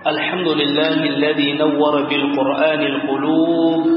الحمد لله الذي نور بالقرآن القلوب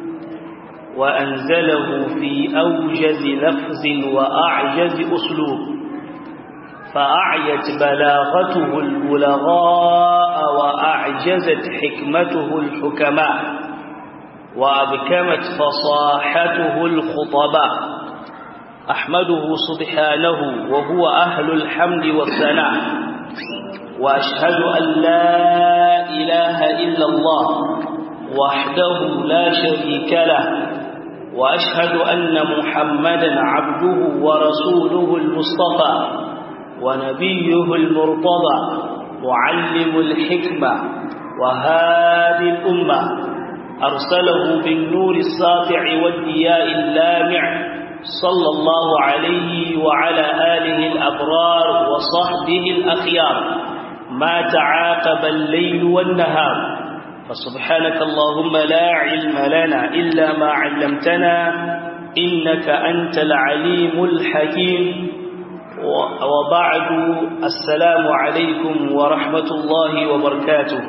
وأنزله في أوجز لفظ وأعجز أسلوب فأعيت بلاغته البلغاء وأعجزت حكمته الحكماء وأبكمت فصاحته الخطباء أحمده سبحانه وهو أهل الحمد والثناء وأشهد أن لا إله إلا الله وحده لا شريك له وأشهد أن محمدا عبده ورسوله المصطفى ونبيه المرتضى معلم الحكمة وهادي الأمة أرسله بالنور الساطع والدياء اللامع صلى الله عليه وعلى آله الأبرار وصحبه الأخيار ما تعاقب الليل والنهار فسبحانك اللهم لا علم لنا إلا ما علمتنا إنك أنت العليم الحكيم وبعد السلام عليكم ورحمة الله وبركاته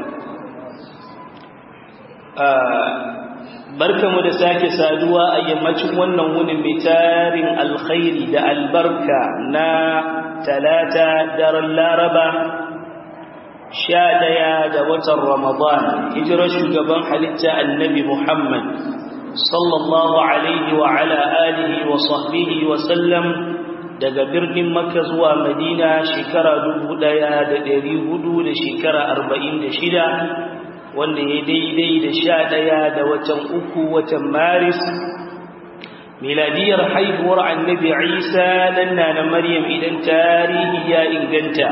barkamu da sake saduwa a yammacin wannan wunin mai tarin alkhairi da albarka na talata daren laraba sha ɗaya da watan ramadan hijirar shugaban halitta annabi muhammad sallallahu alaihi wa ala alihi wa sahbihi wa sallam daga birnin makka zuwa madina shekara dubu ɗaya da ɗari hudu da shekara arba'in da shida wanda ya daidai da sha ɗaya da watan uku watan maris miladiyar haihuwar annabi isa nan na na maryam idan tarihi ya inganta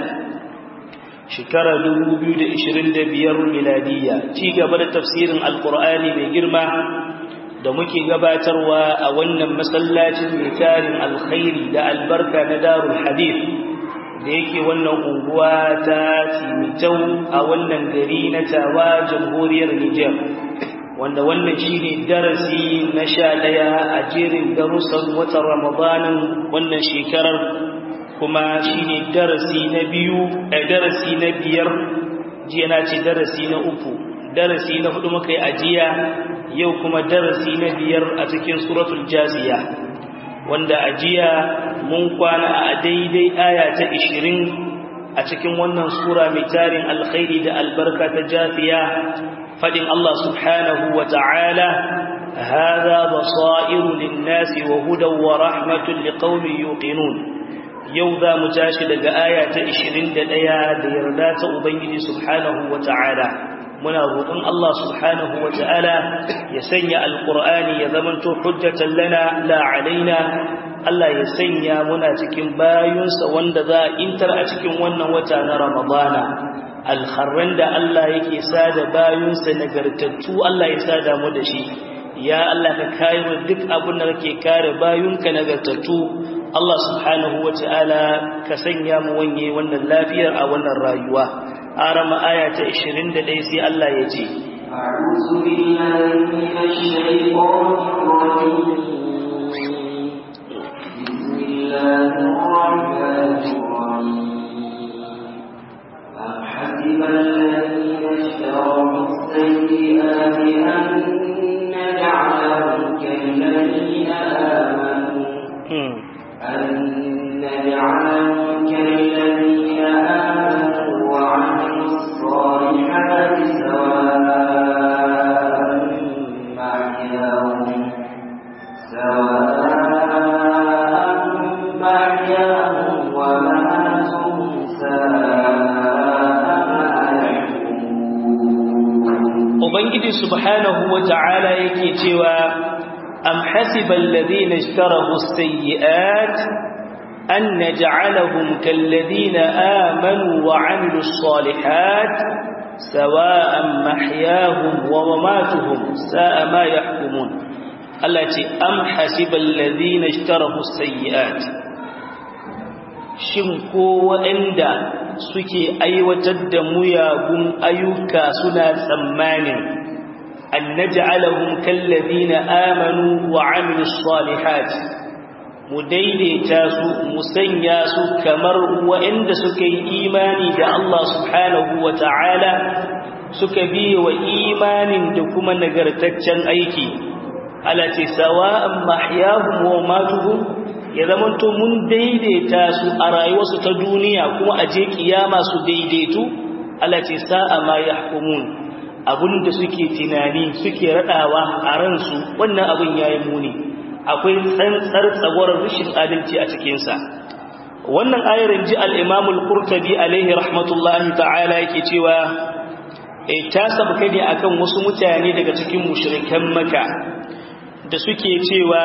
shekara 2025 miladiya ci gaba da tafsirin alkur'ani mai girma da muke gabatarwa a wannan masallacin mai tarin alkhairi da albarka na darul hadith da yake wannan unguwa ta timitau a wannan gari na tawa jamhuriyar Nijar wanda wannan shine darasi na sha ɗaya a jerin darussan watan Ramadanin wannan shekarar kuma shine darasi na biyu a darasi na biyar jiya na ce darasi na uku darasi na hudu muka yi ajiya yau kuma darasi na biyar a cikin suratul jaziya wanda ajiya mun kwana a daidai aya ta 20 a cikin wannan sura mai tarin alkhairi da albarka ta jafiya fadin Allah subhanahu wa ta'ala hadha basairu lin-nasi wa hudan wa rahmatun liqaumin yuqinun yau za mu tashi daga aya ta 21 da yarda ta ubangiji subhanahu wa ta'ala muna roƙon Allah subhanahu wa ta'ala ya sanya alƙur'ani ya zamanto hujjatan lana la alaina Allah ya sanya muna cikin bayunsa wanda za a intar a cikin wannan wata na Ramadana alkharran da Allah yake sada bayunsa nagartattu Allah ya sada mu da shi ya Allah ka kare mu duk abin da kake kare bayunka nagartattu Allah subhanahu wa ta'ala ka sanya mu wanye wannan lafiyar a wannan rayuwa arama aya ta 21 sai Allah ya ce أعوذ بالله من الشيطان الرجيم بسم الله الرحمن الرحيم أم حسب الذين اشتروا السيئات أن نجعلهم كالذين آمنوا أن نجعلهم كالذين آمنوا وعملوا الصالحات سواء محياهم سواء محياهم ومماتهم ساء ما يحكمون Ubangiji subhanahu wa ta'ala yake cewa am hasiba alladhina ishtarahu as-sayyi'at an naj'alahum kalladhina amanu wa 'amilus salihat sawa'an mahyahum wa mamatuhum sa'a ma yahkumun Allah ce am hasiba alladhina ishtarahu as-sayyi'at shin ko waɗanda suke aiwatar da muyagun ayyuka suna tsammanin an naj'alahum kallazina amanu wa amilus salihat mu daidaita su mu sanya su kamar waɗanda suka yi imani da Allah subhanahu wa ta'ala suka biye wa imanin da kuma nagartaccen aiki alati sawa'an mahyahum wa matuhum ya zamanto mun daidaita su a rayuwarsu ta duniya kuma a je kiyama su daidaitu alati sa'a ma yahkumun abinda suke tunani suke radawa a ransu wannan abin yayi muni akwai tsantsar tsagwarar rashin adalci a cikinsa wannan ayar ji al-imam al-qurtubi alaihi rahmatullahi ta'ala yake cewa ta sabka ne akan wasu mutane daga cikin mushrikan maka da suke cewa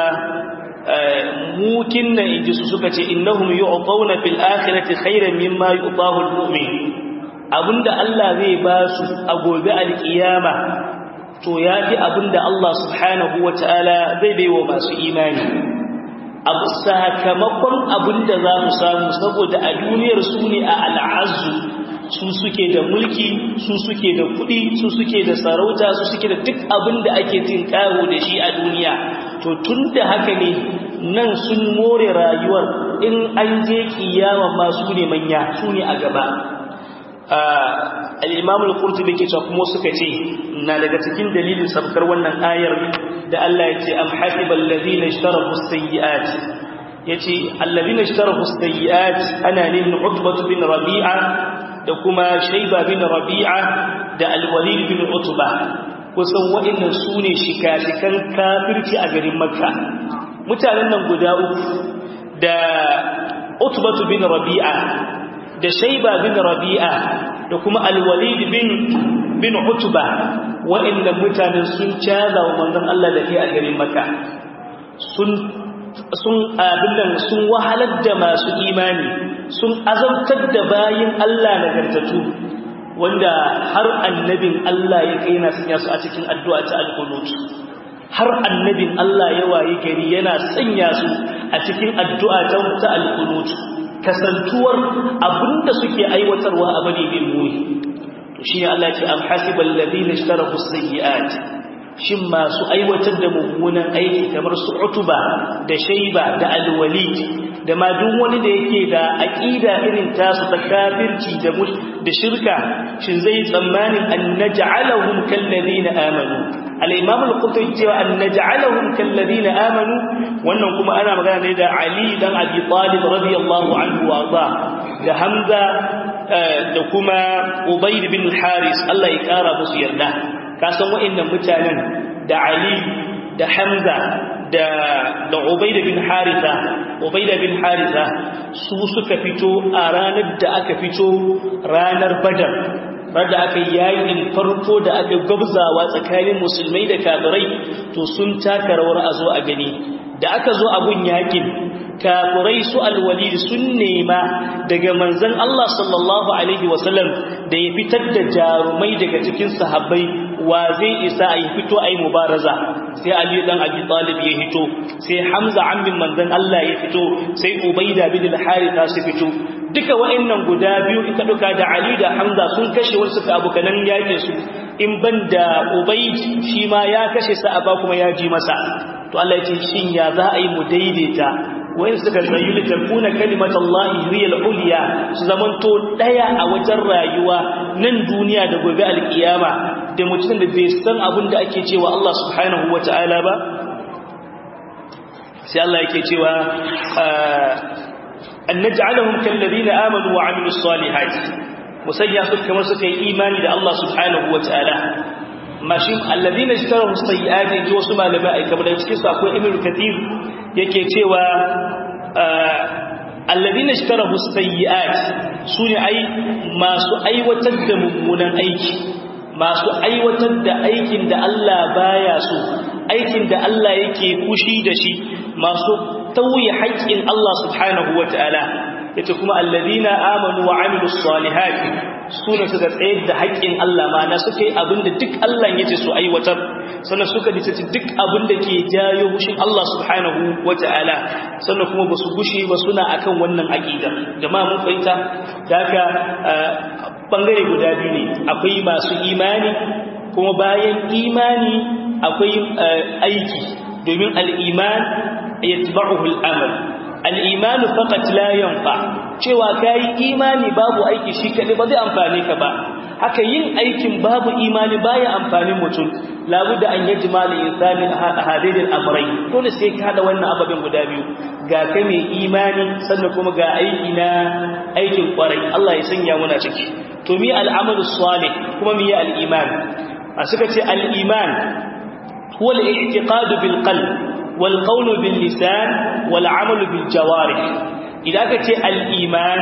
mukin na inji su suka ce innahum yu'tawna fil akhirati khairan mimma yu'tahu al-mu'min abinda Allah zai ba su a gobe al-qiyama to yafi abinda Allah subhanahu wataala zai baiwa masu imani abu sakamakon abinda za mu samu saboda a duniyar su ne a al'azu su suke da mulki su suke da kuɗi su suke da sarauta su suke da duk abin da ake cin karo da shi a duniya to tun da haka ne nan sun more rayuwar in an je kiyama ma su ne manya su ne a gaba al-imam al-qurtubi ke cewa kuma suka ce na daga cikin dalilin sabkar wannan ayar da Allah ya ce am hasibal ladina ishtarahu as-sayyi'at yace alladina ishtarahu as-sayyi'at ana ne utbah bin rabi'a da kuma shaiba bin rabi'a da alwalid bin utba kusan waɗannan su ne shika-shikan kafirci a garin makka mutanen nan guda uku da utbatu bin rabi'a da shaiba bin rabi'a da kuma alwalid bin bin utba waɗannan mutanen sun caza wa manzon Allah da ke a garin makka sun sun abin nan sun wahalar da masu imani sun azabtar da bayin Allah nagartatu wanda har annabin Allah ya kai na sanya su a cikin addu'a ta al-qunut har annabin Allah ya waye gari yana sanya su a cikin addu'a ta al-qunut kasantuwar abinda suke aiwatarwa a bane bin muhi to shi Allah ya ce am hasibal ladina ishtarahu as-sayyi'at shin masu aiwatar da mummunan aiki kamar su utuba da shaiba da alwalid da ma duk wani da yake da aqida irin tasu ta kafirci da da shirka shin zai tsammanin an naj'alahum kal ladina amanu al-imam al-qurtubi cewa an naj'alahum kal ladina amanu wannan kuma ana magana ne da ali dan abi talib radiyallahu anhu wa da hamza da kuma ubayd bin haris Allah ya kara musu yarda kasan wa'annan mutanen da Ali da Hamza da da Ubaida bin Haritha Ubaida bin Haritha su suka fito a ranar da aka fito ranar Badar da aka yayin farko da aka gabzawa tsakanin musulmai da kafirai to sun taka rawar a zo a gani da aka zo abun yakin kafirai su alwalid sun nema daga manzon Allah sallallahu alaihi wasallam da ya fitar da jarumai daga cikin sahabbai wa zai isa a yi fito a yi mubaraza sai Ali dan Abi Talib ya fito sai Hamza ammin manzon Allah ya fito sai Ubaida bin al-Haritha su fito duka wa'annan guda biyu ita duka da Ali da Hamza sun kashe wasu suka abukanan yakin su in ban da Ubaid shi ma ya kashe sa ba kuma ya ji masa to Allah ya ce shin ya za a yi mu daidaita wayan suka tsayu da takuna kalimatullahi hiyal uliya su zamanto daya a wajen rayuwa nan duniya da gobe alkiyama da mutum da bai san abin da ake cewa Allah subhanahu wataala ba sai Allah yake cewa an naj'alahum kal ladina amanu wa amilus salihati musayya su kamar suka yi imani da Allah subhanahu wataala mashin alladina ishtarahu sayyi'ati ji wasu malamai ai kamar da cikin su akwai ibnu kathir yake cewa alladina ishtarahu sayyi'at sune ai masu aiwatar da mummunan aiki masu aiwatar da aikin da Allah baya so aikin da Allah yake fushi da shi masu tauye haƙƙin Allah subhanahu wataala yace kuma alladina amanu wa amilus salihati sune suka tsayar da haƙƙin Allah mana suka yi abinda duk Allah yace su aiwatar sannan suka dace duk abinda ke jayo hushin Allah subhanahu wataala sannan kuma basu gushi ba suna akan wannan aqida jama'a mun fahimta daga bangare guda biyu ne akwai masu imani kuma bayan imani akwai aiki domin al-iman yatba'uhu al-amal al-imanu faqat la yanfa cewa kai imani babu aiki shi kadai ba zai amfane ka ba haka yin aikin babu imani baya amfanin mutum labudda an yajma li insani hadidil amrai dole sai ka hada wannan ababen guda biyu ga ka mai imani sannan kuma ga aiki na aikin kwarai Allah ya sanya muna ciki to mi al'amalu salih kuma mi al-iman a suka ce al-iman huwa al-i'tiqad bil qalb wal qawl bil lisan wal amal bil jawarih idan ka ce al-iman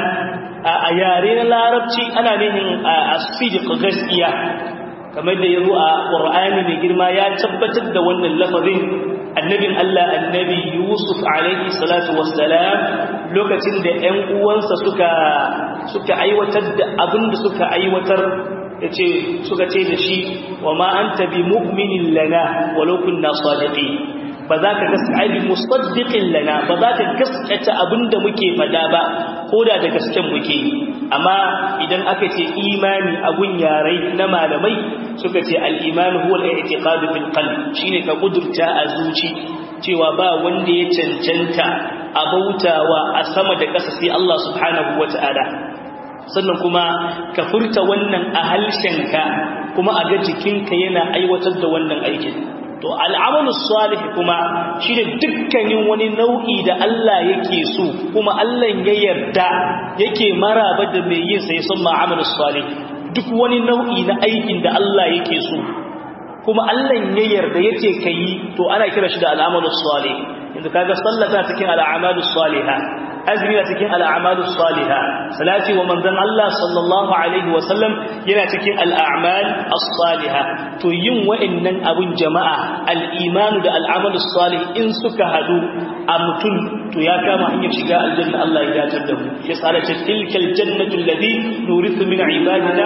a yare na larabci ana nihin as-sidq gaskiya kamar da yazo a Qur'ani mai girma ya tabbatar da wannan lafazin annabin Allah annabi Yusuf alaihi salatu wassalam lokacin da ƴan uwansa suka suka aiwatar da abin da suka aiwatar yace suka ce da shi wa ma anta bi mu'minin lana walau kunna sadiqin ba za ka gaskata bi musaddiqin lana ba za ka gaskata abinda muke fada ba koda da gasken muke amma idan aka ce imani abun yarai na malamai suka ce al-iman huwa al-i'tiqad bil qalb shine ka kudurta a zuci cewa ba wanda ya cancanta a bautawa a sama da ƙasa sai Allah subhanahu wata'ala sannan kuma ka furta wannan a halshenka kuma a ga jikinka yana aiwatar da wannan aikin to al'amalu salih kuma shi da dukkanin wani nau'i da Allah yake so kuma Allah ya yarda yake maraba da mai yin sai sun ma'amalu salih duk wani nau'i na aikin da Allah yake so kuma Allah ya yarda yace kai to ana kira shi da al'amalu salih inda kaga sallata cikin al'amalu salihah azumi na cikin al'amalu saliha salati wa manzon Allah sallallahu alaihi wa sallam yana cikin al'amal as-saliha to yin wa'annan abun jama'a al-iman da al'amalu salih in suka hadu a mutum to ya kama hanyar shiga aljanna Allah ya dace da mu shi tsara ce tilkal jannatu allati nurithu min ibadina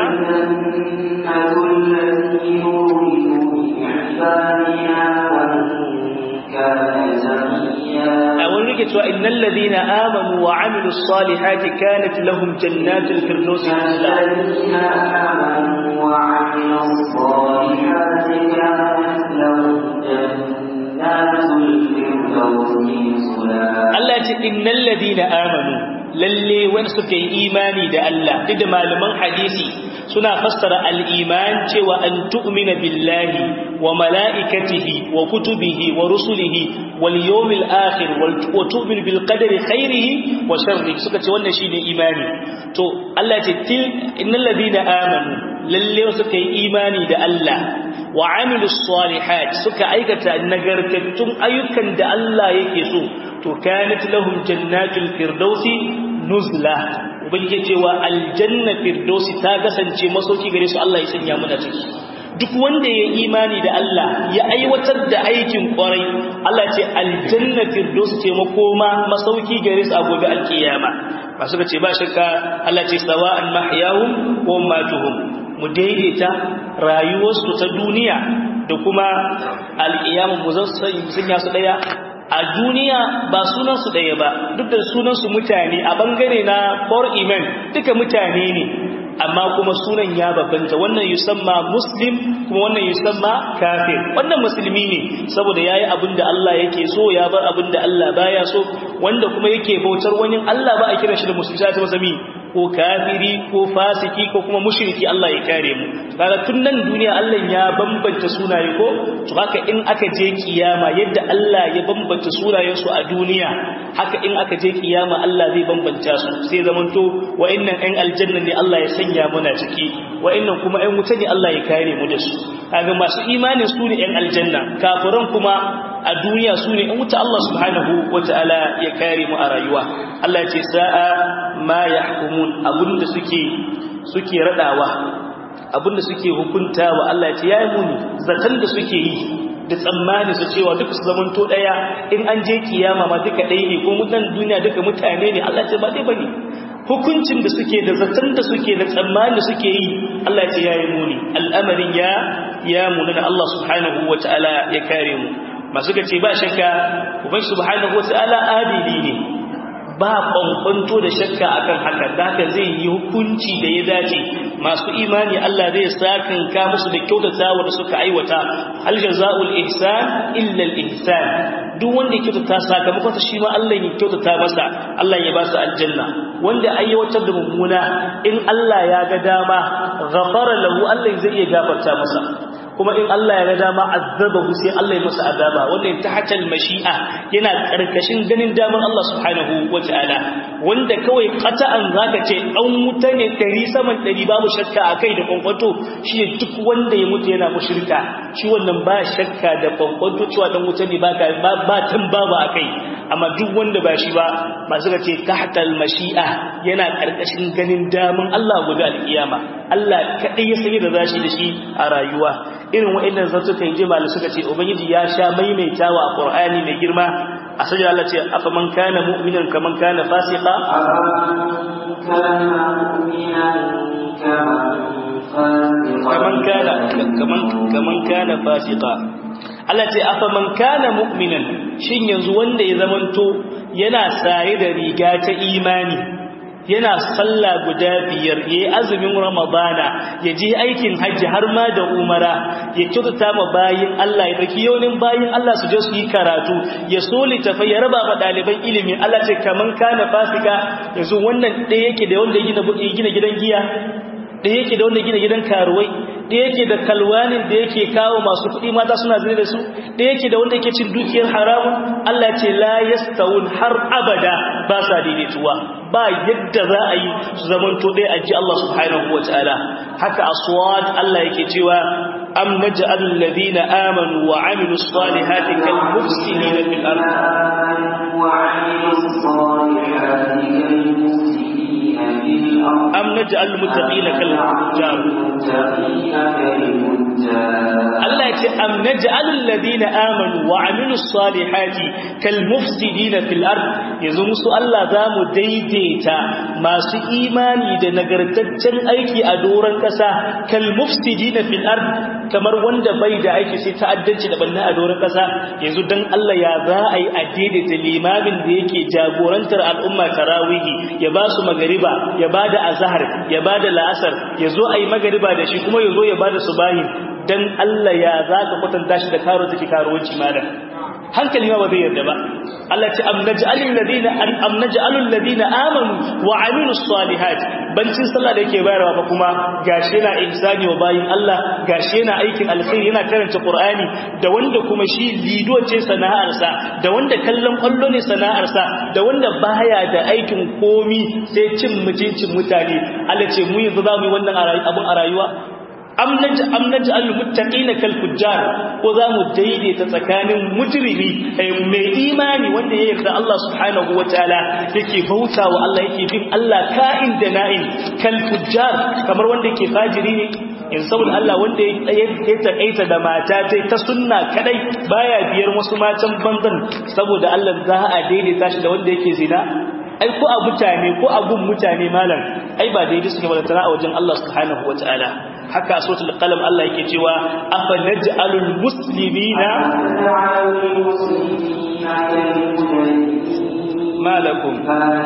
أقول لك إن الذين آمنوا وعملوا الصالحات كانت لهم جنات الفردوس الذين آمنوا وعملوا الصالحات كانت لهم جنات الفردوس Allah ce innal ladina amanu lalle wanda suka yi imani da Allah duk da malaman hadisi suna fassara al-iman cewa an tu'mina billahi wa mala'ikatihi wa kutubihi wa rusulihi wal yawmil akhir wa tu'min bil qadari khairihi wa sharrihi suka ce wannan shine imani to Allah ce til innal ladina amanu lalle suka yi imani da Allah wa amilus salihat suka aikata nagartattun ayyukan da Allah yake so to kanat lahum jannatul firdausi nuzla ubangiji cewa aljanna firdausi ta kasance masauki gare su Allah ya sanya mu da ciki duk wanda ya imani da Allah ya aiwatar da aikin kwarai Allah ce aljanna firdausi ce makoma masauki gare su a gobe alkiyama ba suka ce ba shakka Allah ce sawa'an mahyahum wa matuhum mu daidaita rayuwarsu ta duniya da kuma alkiyama mu zan sanya su daya a duniya ba sunansu ɗaya ba duk da sunansu mutane a bangare na for iman duka mutane ne amma kuma sunan ya babbanta wannan yusamma muslim kuma wannan yusamma kafir wannan musulmi ne saboda yayi abin da Allah yake so ya bar abin da Allah baya so wanda kuma yake bautar wani Allah ba a kira shi da musulmi sai ta masa ko kafiri ko fasiki ko kuma mushriki Allah ya kare mu kaga tun nan duniya Allah ya bambanta sunaye ko to haka in aka je kiyama yadda Allah ya bambanta sunayen su a duniya haka in aka je kiyama Allah zai bambanta su sai zamanto wa'annan ɗan aljanna ne Allah ya sanya muna ciki wa'annan kuma ɗan wuta ne Allah ya kare mu da su kaga masu imanin su ne ɗan aljanna kafiran kuma a duniya su ne in wuta Allah subhanahu wata'ala ya kare mu a rayuwa Allah ya ce sa'a ma yahkumun abinda suke suke radawa abinda suke hukuntawa Allah ya ce yayi muni zakan da suke yi da tsammani su cewa duka su zamanto daya in an je kiyama ma duka ɗaya ne ko mutan duniya duka mutane ne Allah ya ce ba dai bane hukuncin da suke da zaton da suke da tsammani da suke yi Allah ya ce yayi muni al'amarin ya ya munana Allah subhanahu wataala ya kare mu masu gace ba shakka uban subhanahu wataala adili ne ba kwankwanto da shakka akan haka da haka zai yi hukunci da ya dace masu imani Allah zai sakan ka musu da kyautatawa da suka aiwata hal jazaul ihsan illa al ihsan duk wanda ya kyautata sakamakon sa shi ma Allah ya kyautata masa Allah ya ba su aljanna wanda aiwatar da mummuna in Allah ya ga dama ghafara lahu Allah zai iya gafarta masa kuma in Allah ya ga dama azabahu sai Allah ya masa azaba wannan tahtal mashi'a yana karkashin ganin damar Allah subhanahu wataala wanda kawai qata'an zaka ce an wuta ne dari saman dari babu shakka akai da kwankwato shi duk wanda ya mutu yana mushrika shi wannan ba shakka da kwankwato cewa dan wuta ne ba ba tun babu akai amma duk wanda ba shi ba masu ga ce tahtal mashi'a yana karkashin ganin daman Allah gobe alkiyama Allah kadai ya sani da zashi da shi a rayuwa irin wa'annan zantukan jimali suka ce ubangiji ya sha maimaitawa a qur'ani mai girma a sajda Allah ce afa man kana mu'minan kaman kana fasiqa kaman kana kaman kaman kana fasiqa Allah ce afa man kana mu'minan shin yanzu wanda ya zamanto yana saye da riga ta imani yana sallah guda biyar ya yi azumin ramadana ya je aikin hajji har ma da umara ya kyautata ma bayin Allah ya daki yaunin bayin Allah su je su yi karatu ya so littafai ya raba ma ɗaliban ilimi Allah ce kaman kana fasika yanzu wannan ɗaya yake da wanda ya gina gidan giya ɗaya yake da wanda gina gidan karuwai ɗaya yake da kalwanin da yake kawo masu kuɗi mata suna zane da su ɗaya yake da wanda yake cin dukiyar haramun Allah ce la yastawun har abada ba sa daidaituwa ba yadda za a yi su zamanto ɗaya a ji Allah subhanahu wa ta'ala haka aswad Allah yake cewa am naj'alul ladina amanu wa amilus salihati kal mufsidina fil ard wa amilus salihati kal mufsidina fil ard am naj'alul muttaqina kal fujjar Allah ya ce am naj'alul ladina amanu wa amilus salihati kal mufsidina fil ard yanzu musu Allah zamu daidaita masu imani da nagartaccen aiki a doron kasa kal mufsidina fil ard kamar wanda bai da aiki sai ta'addanci da banna a doron kasa yanzu dan Allah ya za a yi a daidaita limamin da yake jagorantar al'umma tarawihi ya ba su magariba ya ba da azhar ya ba da la'asar ya zo a yi magariba da shi kuma ya zo ya ba da subahin dan Allah ya za ka kwatanta shi da karo take karuwanci malam hankali ma ba zai yarda ba Allah ce am naj'alul ladina am naj'alul ladina amanu wa amilus salihat bancin sallah da yake bayarwa ba kuma gashi yana ihsani wa bayin Allah gashi yana aikin alkhairi yana karanta Qur'ani da wanda kuma shi lido ce sana'arsa da wanda kallon kwallo ne sana'arsa da wanda baya da aikin komi sai cin mutuncin mutane Allah ce mu yanzu za mu yi wannan abun a rayuwa am naj'al muttaqina kal fujjar ko za mu daidaita tsakanin mujrimi mai imani wanda ya yarda Allah subhanahu wataala yake bautawa Allah yake bin Allah ka'in da na'in kal fujjar kamar wanda yake fajiri ne in saboda Allah wanda ya taƙaita da mata ta ta sunna kadai baya biyar wasu matan banzan saboda Allah za a daidaita shi da wanda yake zina ai ko a mutane ko a gun mutane malam ai ba daidai suke ba tana a wajen Allah subhanahu wataala haka suratul qalam Allah yake cewa afa naj'alul muslimina malakum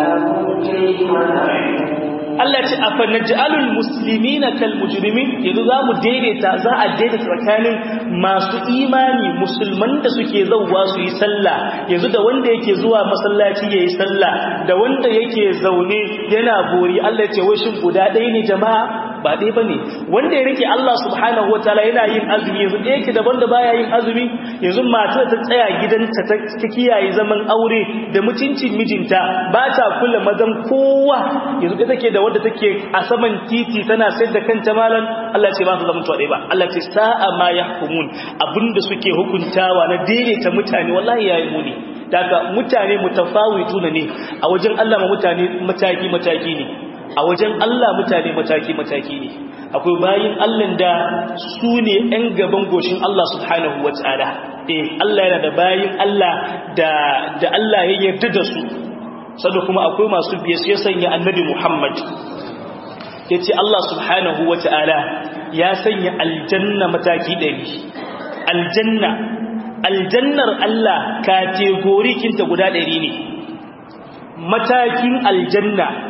Allah ce afa naj'alul muslimina kal mujrimin yanzu zamu daidaita za a daidaita tsakanin masu imani musulman da suke zauwa su yi sallah yanzu da wanda yake zuwa masallaci yayi sallah da wanda yake zaune yana bori Allah ya ce wai shin guda ɗaya ne jama'a ba ɗaya bane wanda ya rike Allah subhanahu wataala yana yin azumi yanzu ɗaya yake daban da baya yin azumi yanzu matar ta tsaya gidanta ta kiyaye zaman aure da mutuncin mijinta ba ta kula mazan kowa yanzu ita take da wadda take a saman titi tana sayar da kanta malan Allah ce ba su zama tuwaɗe ba Allah ce sa'a ma yahkumun abinda suke hukuntawa na daidaita mutane wallahi yayi muni daga mutane mutafawituna ne a wajen Allah ma mutane mataki mataki ne a wajen Allah mutane mataki-mataki ne akwai bayin Allah da su ne ‘yan gaban goshin Allah subhanahu wa ta'ala eh Allah yana da bayin Allah da da Allah ya yarda da su sanda kuma akwai masu biye sai sanya annabi Muhammad yace Allah subhanahu wa ta'ala ya sanya aljanna mataki ɗari aljanna aljannar Allah kategori kinta guda ɗari ne matakin aljanna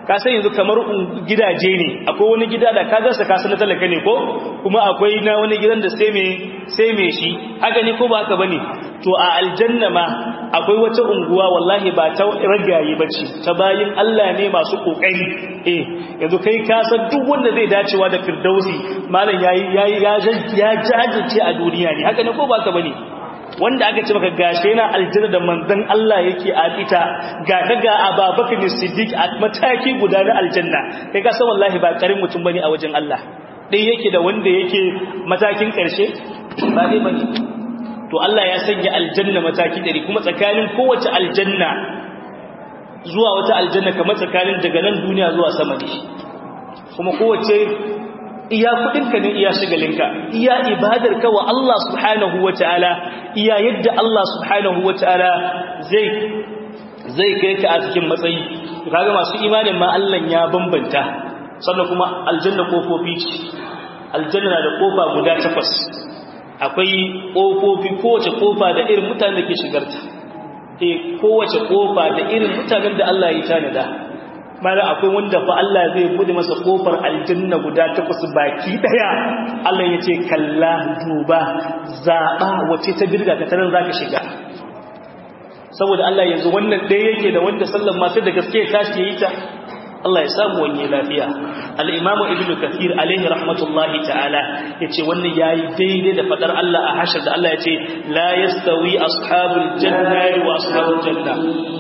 ka san yanzu kamar gidaje ne akwai wani gida da ka gasa ka san talaka ne ko kuma akwai na wani gidan da sai me sai me shi haka ne ko ba haka bane to a aljanna ma akwai wata unguwa wallahi ba ta ragaye bace ta bayin Allah ne masu kokari eh yanzu kai ka san duk wanda zai dacewa da firdausi malam yayi yayi ya jajirce a duniya ne haka ne ko ba haka bane wanda aka ce maka gashe yana aljanna da manzon Allah yake a ita ga kaga Abubakar Siddiq a mataki guda na aljanna kai ka san wallahi ba karin mutum bane a wajen Allah dai yake da wanda yake matakin karshe ba dai bane to Allah ya sanya aljanna mataki dari kuma tsakanin kowace aljanna zuwa wata aljanna kamar tsakanin daga nan duniya zuwa sama ne kuma kowace iya kudinka ne iya shigalinka iya ibadarka wa Allah subhanahu wataala iya yadda Allah subhanahu wataala zai zai kai ka a cikin matsayi kaga masu imanin ma Allah ya bambanta sannan kuma aljanna kofofi ce aljanna na da kofa guda takwas akwai kofofi kowace kofa da irin mutanen da ke shigarta eh kowace kofa da irin mutanen da Allah ya tanada mara akwai wanda fa Allah zai bude masa kofar aljanna guda takwas baki daya Allah ya ce kalla duba zaba wace ta birga ka taran zaka shiga saboda Allah yanzu wannan ɗaya yake da wanda sallan ma sai da gaske tashi yayi ta Allah ya samu wani lafiya al-imamu ibnu kathir alaihi rahmatullahi ta'ala yace wannan yayi daidai da fadar Allah a hashar da Allah yace la yastawi ashabul jannati wa ashabul janna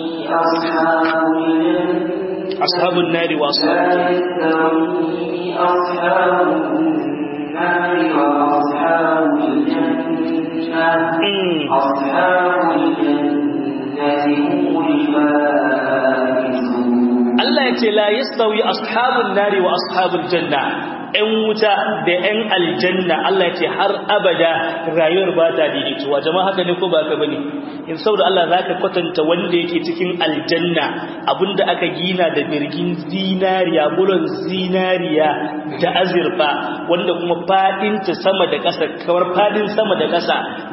ashabun nari wa ashabul Allah ya ce la yastawi ashabun nari wa ashabul janna ‘yan wuta da ‘yan aljanna Allah ya ce har abada rayuwar ba ta daidaituwa jama'a haka ne ko ba ka bane in saboda Allah za ka kwatanta wanda yake cikin aljanna abinda aka gina da birgin zinariya bulon zinariya da azurfa wanda kuma fadinta sama da ƙasa kamar fadin sama da ƙasa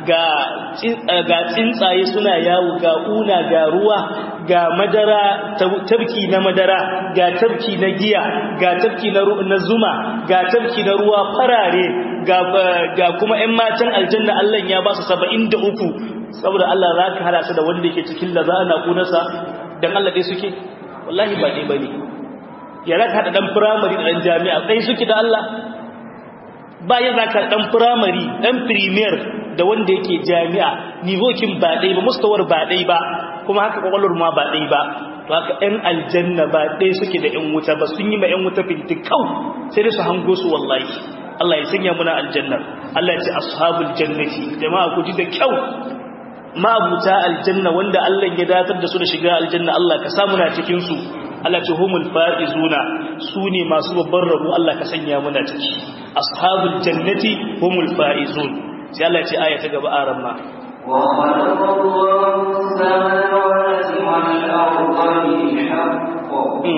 ga tsuntsaye suna yawo ga una ga ruwa ga madara tabki na madara ga tabki na giya ga tabki na zuma ga tabki na ruwa farare ga kuma 'yan matan aljanna Allah ya ba su saba'in da uku saboda Allah za ka hada su da wanda yake cikin da za a naƙunarsa don Allah ɗai suke wallahi ba ɗai ba ne ya za ka haɗa ɗan firamare da ɗan jami'a ɗai suke da Allah bayan za ka ɗan firamare ɗan firimiyar da wanda yake jami'a nivokin ba ɗai ba mustawar ba ɗai ba kuma haka kwakwalwar ma ba ɗai ba to haka ‘yan aljanna ba ɗai suke da ‘yan wuta ba sun yi ma ‘yan wuta fintikau sai dai su hango su wallahi Allah ya sanya muna aljannar Allah ya ce ashabul jannati jama'a ku ji da kyau ma'abuta aljanna wanda Allah ya datar da su da shiga aljanna Allah ka samu na cikin su Allah ce humul faizuna su ne masu babban rabo Allah ka sanya muna ciki ashabul jannati humul faizun sai Allah ya ce aya ta gaba aran ma وخلق الله السماوات والأرض بالحق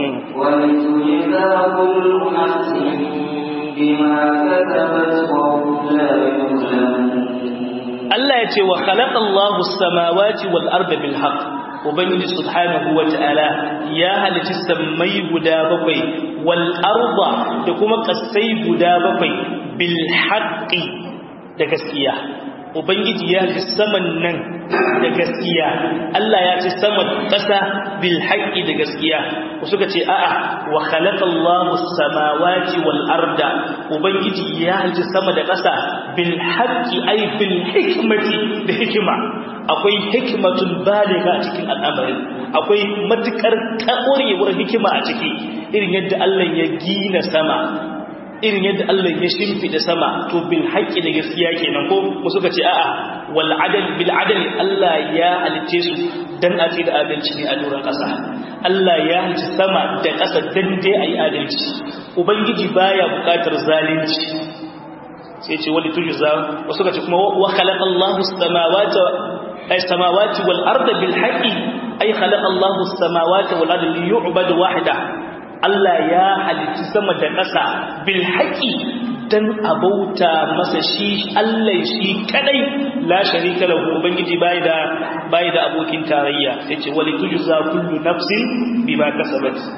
ولتجزى كل نفس بما كسبت وهم لا يظلمون Allah ya ce wa khalaqallahu as-samawati wal arda bil haqq ubangiji subhanahu wata'ala ya halitta sammai guda bakwai wal arda da kuma kasai guda bakwai bil haqqi da gaskiya ubangiji ya halitta saman nan da gaskiya Allah ya ce saman kasa bil haqqi da gaskiya ku suka ce a'a wa khalaqallahu as-samawati wal arda ubangiji ya halitta sama da kasa bil haqqi ay bil hikmati da hikima akwai hikmatun baliga a cikin al'amarin akwai matukar kakorewar hikima a ciki irin yadda Allah ya gina sama irin yadda Allah ya shimfida sama to bil haqqi da gaskiya kenan ko mu suka ce a'a wal adl bil adl Allah ya halice su dan a da adalci ne a doron kasa Allah ya halice sama da kasa dan dai ayi adalci ubangiji baya bukatar zalunci sai ce wali tujza wasu ka ce kuma wa khalaqa Allahu as-samawati ay samawati wal arda bil haqqi ay khalaqa Allahu as-samawati wal arda li yu'badu wahda Allah ya halitta sama da ƙasa bil haqqi dan abauta masa shi Allah shi kadai la sharika lahu ubangiji bai da bai da abokin tarayya yace wali tujza kullu nafsin bima kasabat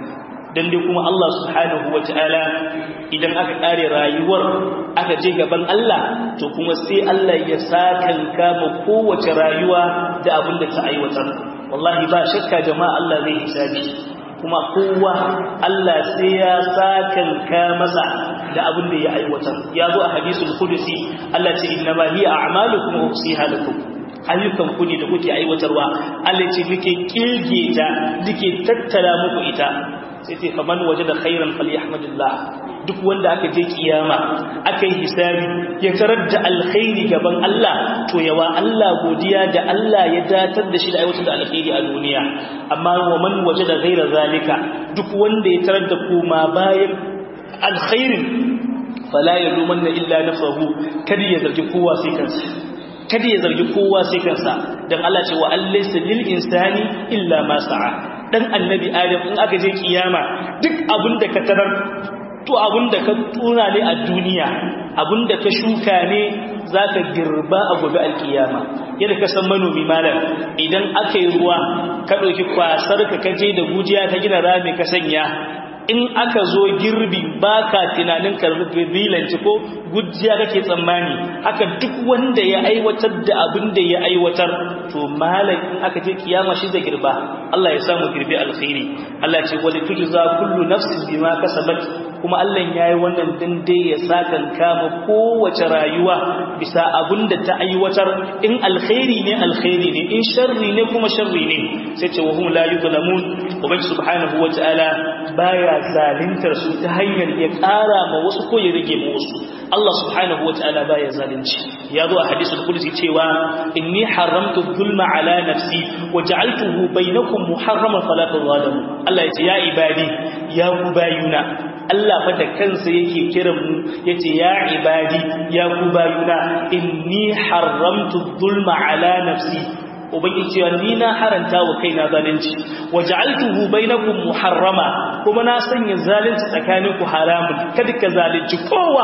dan dai kuma Allah subhanahu wataala idan aka kare rayuwar aka je gaban Allah to kuma sai Allah ya sakanka ma kowace rayuwa da abin da ta aiwatar wallahi ba shakka jama'a Allah zai hisabi kuma kowa Allah sai ya sakanka masa da abin da ya aiwatar ya zo a hadisul qudsi Allah ce inna ma hiya a'malukum wa usiha lakum ayyukan ku ne da kuke aiwatarwa Allah ce nake kirge ta nake tattara muku ita sai ce faman wajada khairan falyahmadillah duk wanda aka je kiyama aka yi hisabi ya tarar da alkhairi gaban Allah to yawa Allah godiya da Allah ya datar da shi da aiwatar da alkhairi a duniya amma wa man wajada ghaira zalika duk wanda ya tarar da kuma bayan alkhairin fala yalumanna illa nafsuhu kada ya zargi kowa sai kansa kada ya zargi kowa sai kansa dan Allah ce wa allaysa lil insani illa ma sa'a dan annabi adam in aka je kiyama duk abinda ka tarar to abinda ka tuna ne a duniya abinda ka shuka ne zaka girba a gobe alkiyama yadda ka san manomi malam idan aka yi ruwa ka dauki kwasar ka kaje da gujiya ka gina rami ka sanya in aka zo girbi baka tunanin karbilanci ko gujiya kake tsammani haka duk wanda ya aiwatar da abin da ya aiwatar to malam in aka je kiyama shi zai girba Allah ya samu girbi alkhairi Allah ce wali tujza kullu nafsin bima kasabat kuma Allah yayi wannan din dai ya sakan kama kowace rayuwa bisa abin da ta aiwatar in alkhairi ne alkhairi ne in sharri ne kuma sharri ne sai ce wa hum la yuzlamun ubangi subhanahu wataala baya zalintar su ta hanyar ya ƙara ma wasu ko ya rage ma wasu Allah subhanahu wa ta'ala baya zalunci ya zo a hadisul qudsi cewa inni haramtu dhulma ala nafsi wa ja'altuhu bainakum muharraman fala tadhalamu Allah ya ce ya ibadi ya ku bayuna Allah fa da kansa yake kiran mu yace ya ibadi ya ku bayuna inni haramtu dhulma ala nafsi ubangiji cewa ni na haranta wa kaina zalunci waja'altuhu bainakum muharrama kuma na sanya zalunci tsakaninku haramun kada ka zalunci kowa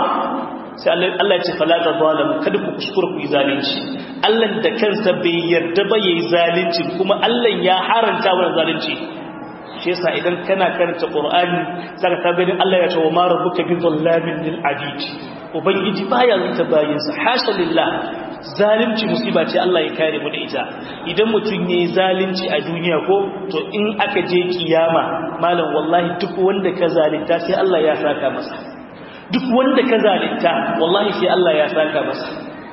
sai Allah ya ce fala tazalamu kada ku kuskura ku yi zalunci Allah da kansa bai yarda ba yayi zalunci kuma Allah ya haranta wa zalunci shi yasa idan kana karanta Qur'ani saka ta gani Allah ya ce wa ma rabbuka bi dhallamin lil abid ubangiji baya zanta bayinsa hasha lillah zalunci musiba ce Allah ya kare mu da ita idan mutum yayi zalunci a duniya ko to in aka je kiyama malam wallahi duk wanda ka zalunta sai Allah ya saka masa duk wanda ka zalunta wallahi sai Allah ya saka masa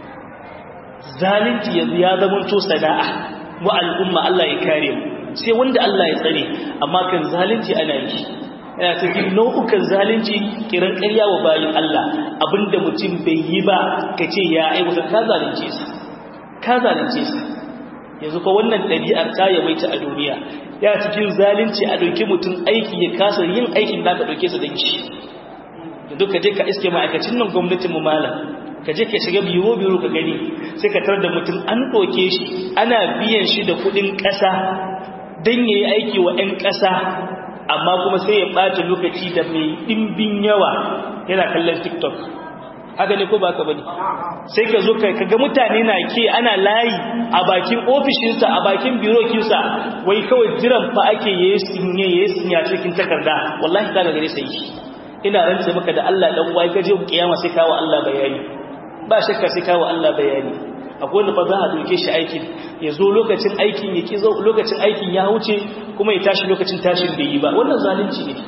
zalunci yanzu ya zama to sana'a mu al'umma Allah ya kare mu sai wanda Allah ya tsare amma kan zalunci ana yi yana cikin nau'ukan zalunci kiran ƙarya wa bayin Allah abinda mutum bai yi ba ka ce ya aiwata ka zalunce sa ka zalunce sa yanzu ko wannan ɗabi'ar ta yawaita a duniya ya cikin zalunci a ɗauki mutum aiki ya kasa yin aikin da ka ɗauke sa don shi yanzu ka je ka iske ma'aikacin nan gwamnatin mu malam ka je ka shiga biro biro ka gani sai ka tar da mutum an ɗauke shi ana biyan shi da kuɗin ƙasa don ya yi aiki wa 'yan ƙasa amma kuma sai ya ɓata lokaci da mai ɗimbin yawa yana kallon tiktok haka ne ko ba ka bane sai ka zo ka ga mutane na ke ana layi a bakin ofishinsa a bakin birokinsa wai kawai jiran fa ake yayi sinye yayi sinya cikin takarda wallahi ka gare sai ina rantsa maka da Allah dan wai ka je kiyama sai kawo Allah bayani ba shakka sai kawo Allah bayani akwai wanda fa za a doke shi aikin ya zo lokacin aikin ya ki zo lokacin aikin ya wuce kuma ya tashi lokacin tashin bai yi ba wannan zalunci ne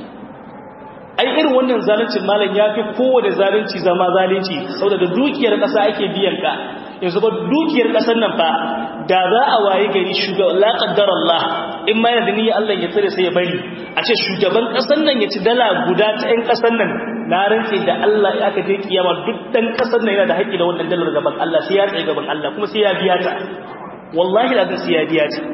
ai irin wannan zaluncin malam ya fi kowane zalunci zama zalunci saboda da dukiyar ƙasa ake biyan ka yanzu ba dukiyar ƙasar nan fa da za a waye gari shugaban la qaddar Allah in ma yanzu ni Allah ya tsare sai ya bari a ce shugaban ƙasar nan ya ci dala guda ta ƴan ƙasar nan na rantse da Allah ya aka je kiyama duk dan ƙasar nan yana da haƙƙi da wannan dalar gaban Allah sai ya tsaye gaban Allah kuma sai ya biya ta wallahi da sai ya biya ta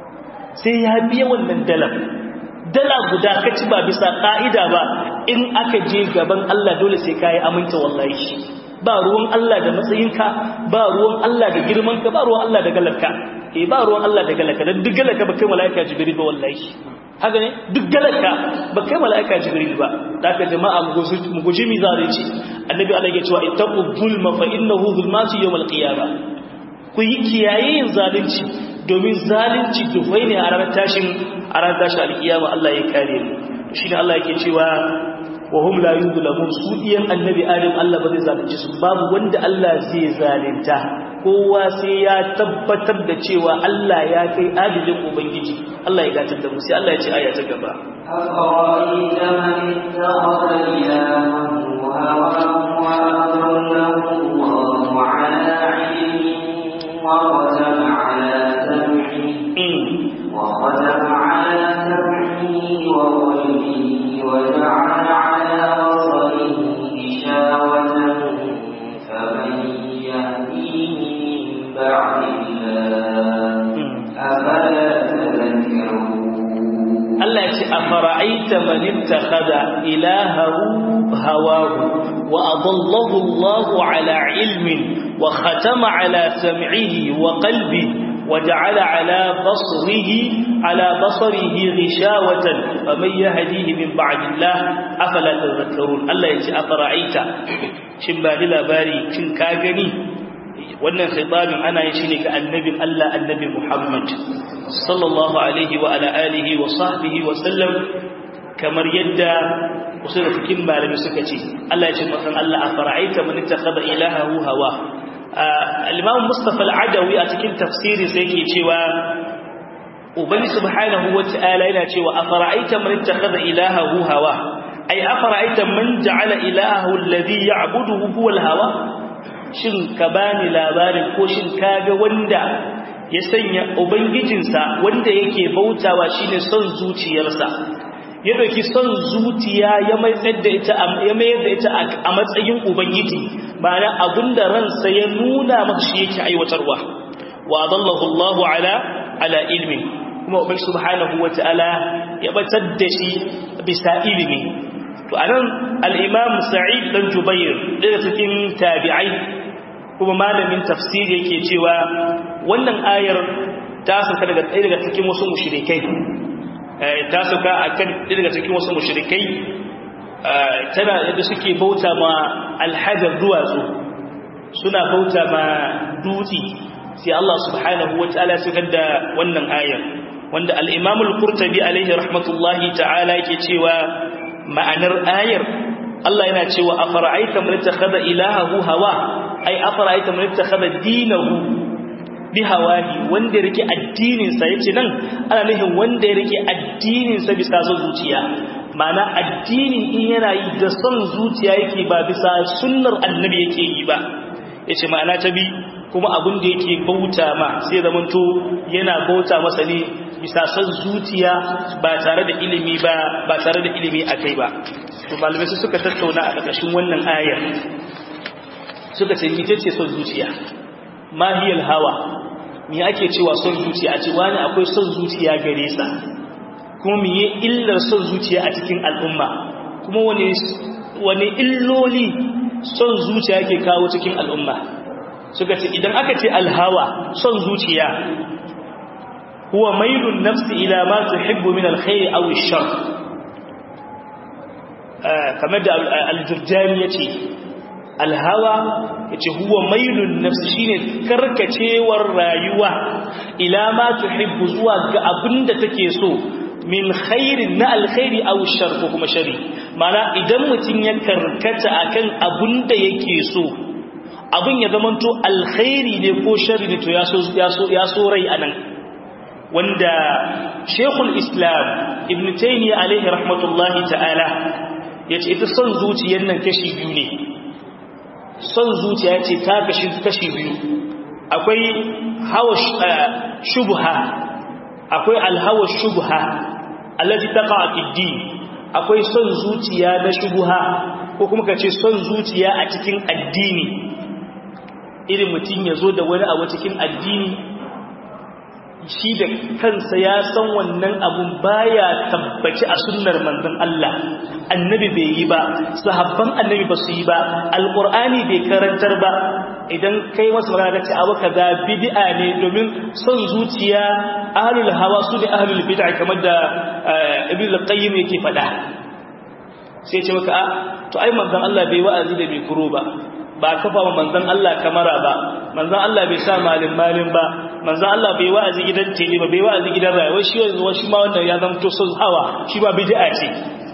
sai ya biya wannan dalar dala guda ka ci ba bisa ƙa'ida ba in aka je gaban Allah dole sai ka yi aminta wallahi ba ruwan Allah da matsayinka ba ruwan Allah da girmanka ba ruwan Allah da galarka eh ba ruwan Allah da galarka dan duk galarka ba kai malaika jibril ba wallahi haka ne duk galarka ba kai malaika jibril ba daga jama'a mu guji mi zalunci annabi Allah ya cewa ittaqu zulma fa innahu zulmatu yawm al-qiyamah ku yi kiyaye yin zalunci domin zalunci dufai ne a ranar tashin a ranar tashin alkiyama Allah ya kare mu shi ne Allah yake cewa wa hum la yuzlamun su diyan annabi adam Allah ba zai zalunci su babu wanda Allah zai zalunta kowa sai ya tabbatar da cewa Allah ya kai adilin ubangiji Allah ya gatar da mu sai Allah ya ce aya ta gaba أفرأيت من اتخذ إلهه هواه وأضله الله على علم وختم على سمعه وختم على سمعه وقلبه وجعل على بصره غشاوة فمن يهديه من بعد الله أفلا تذكرون Allah ya ce a fara'aita manimta kada ilahahu hawahu wa adallahu Allahu ala ilmin wa khatama ala sam'ihi wa qalbi wa ja'ala ala basrihi ala basarihi ghishawatan faman yahdihi min ba'dillah afala tadhakkarun Allah ya ce a fara'aita shin ba labari shin ka gani wannan khitabin ana yin shi ne ga annabin Allah annabi Muhammad sallallahu alaihi wa ala alihi wa sahbihi wa sallam kamar yadda wasu da cikin malami suka ce Allah ya ce makan Allah a fara'aita man ittakhadha ilahahu hawa al-Imam Mustafa al-Adawi a cikin tafsiri sai yake cewa Ubangi subhanahu wa ta'ala yana cewa a fara'aita man ittakhadha ilahahu hawa ay afara'aita man ja'ala ilahahu alladhi ya'buduhu huwa al-hawa shin ka bani labarin ko shin kaga wanda ya sanya ubangijinsa wanda yake bautawa shine son zuciyarsa ya dauki son zuciya ya mayar da ita ya mayar da ita a matsayin ubangiji ma'ana abinda ransa ya nuna maka shi yake aiwatarwa wa adallahu Allahu ala ala ilmi kuma ubangi subhanahu wataala ya batar da shi bisa ilimi to anan al-imam sa'id dan jubair daga cikin tabi'ai kuma malamin tafsiri yake cewa wannan ayar ta sauka daga ɗaya daga cikin wasu mushrikai ta sauka akan ɗaya daga cikin wasu mushrikai tana yadda suke bauta ma alhajar duwatsu suna bauta ma dutse sai Allah subhanahu wataala ya saukar da wannan ayar wanda al-Imam al-Qurtubi alaihi rahmatullahi ta'ala yake cewa ma'anar ayar Allah yana cewa afara'aita man ittakhadha ilahahu hawa ai afara'aita man ittakhadha dinahu bi hawahi wanda rike addinin sa yace nan ana nufin wanda ya rike addinin sa bisa son zuciya ma'ana addini in yana yi da son zuciya yake ba bisa sunnar annabi yake yi ba yace ma'ana ta bi kuma abin da yake bauta ma sai zamanto yana bauta masa ne bisa son zuciya ba tare da ilimi ba ba tare da ilimi akai ba to malamai suka tattauna a ƙarƙashin wannan ayar suka ce ita ce son zuciya mahiyal hawa me ake cewa son zuciya a ce wani akwai son zuciya gare sa kuma me illar son zuciya a cikin al'umma kuma wani wani illoli son zuciya yake kawo cikin al'umma suka ce idan aka ce alhawa son zuciya huwa mailun nafsi ila ma tuhibbu min alkhair aw ash-shar kamar da al-jurjani yace alhawa yace huwa mailun nafsi shine karkacewar rayuwa ila ma tuhibbu zuwa ga abinda take so min khairin na alkhairi aw shar ko kuma shari mana idan mutun ya karkata akan abinda yake so abin ya zamanto alkhairi ne ko shari ne to ya so ya so ya so rai anan wanda Sheikhul Islam Ibn Taymiyyah alaihi rahmatullahi ta'ala yace ita son zuciyar nan kashi biyu ne son zuciya yace ta kashi kashi biyu akwai hawa shubha akwai alhawa shubha allati taqa fi din akwai son zuciya na shubha ko kuma kace son zuciya a cikin addini irin mutum ya zo da wani abu cikin addini shi da kansa ya san wannan abun baya tabbaci a sunnar manzon Allah annabi bai yi ba sahabban annabi ba su yi ba alqur'ani bai karantar ba idan kai masa magana ce abu kaza bid'a ne domin son zuciya ahlul hawa su ne ahlul bid'a kamar da ibn al-qayyim yake faɗa sai ce maka a to ai manzon Allah bai wa'azi da bai kuro ba ba kafa wa manzon Allah kamara ba manzon Allah bai sa malin malin ba manzon Allah bai wa'azi gidan tele ba bai wa'azi gidan rayuwa shi yanzu shi ma wannan ya zama to son hawa shi ba bid'a ce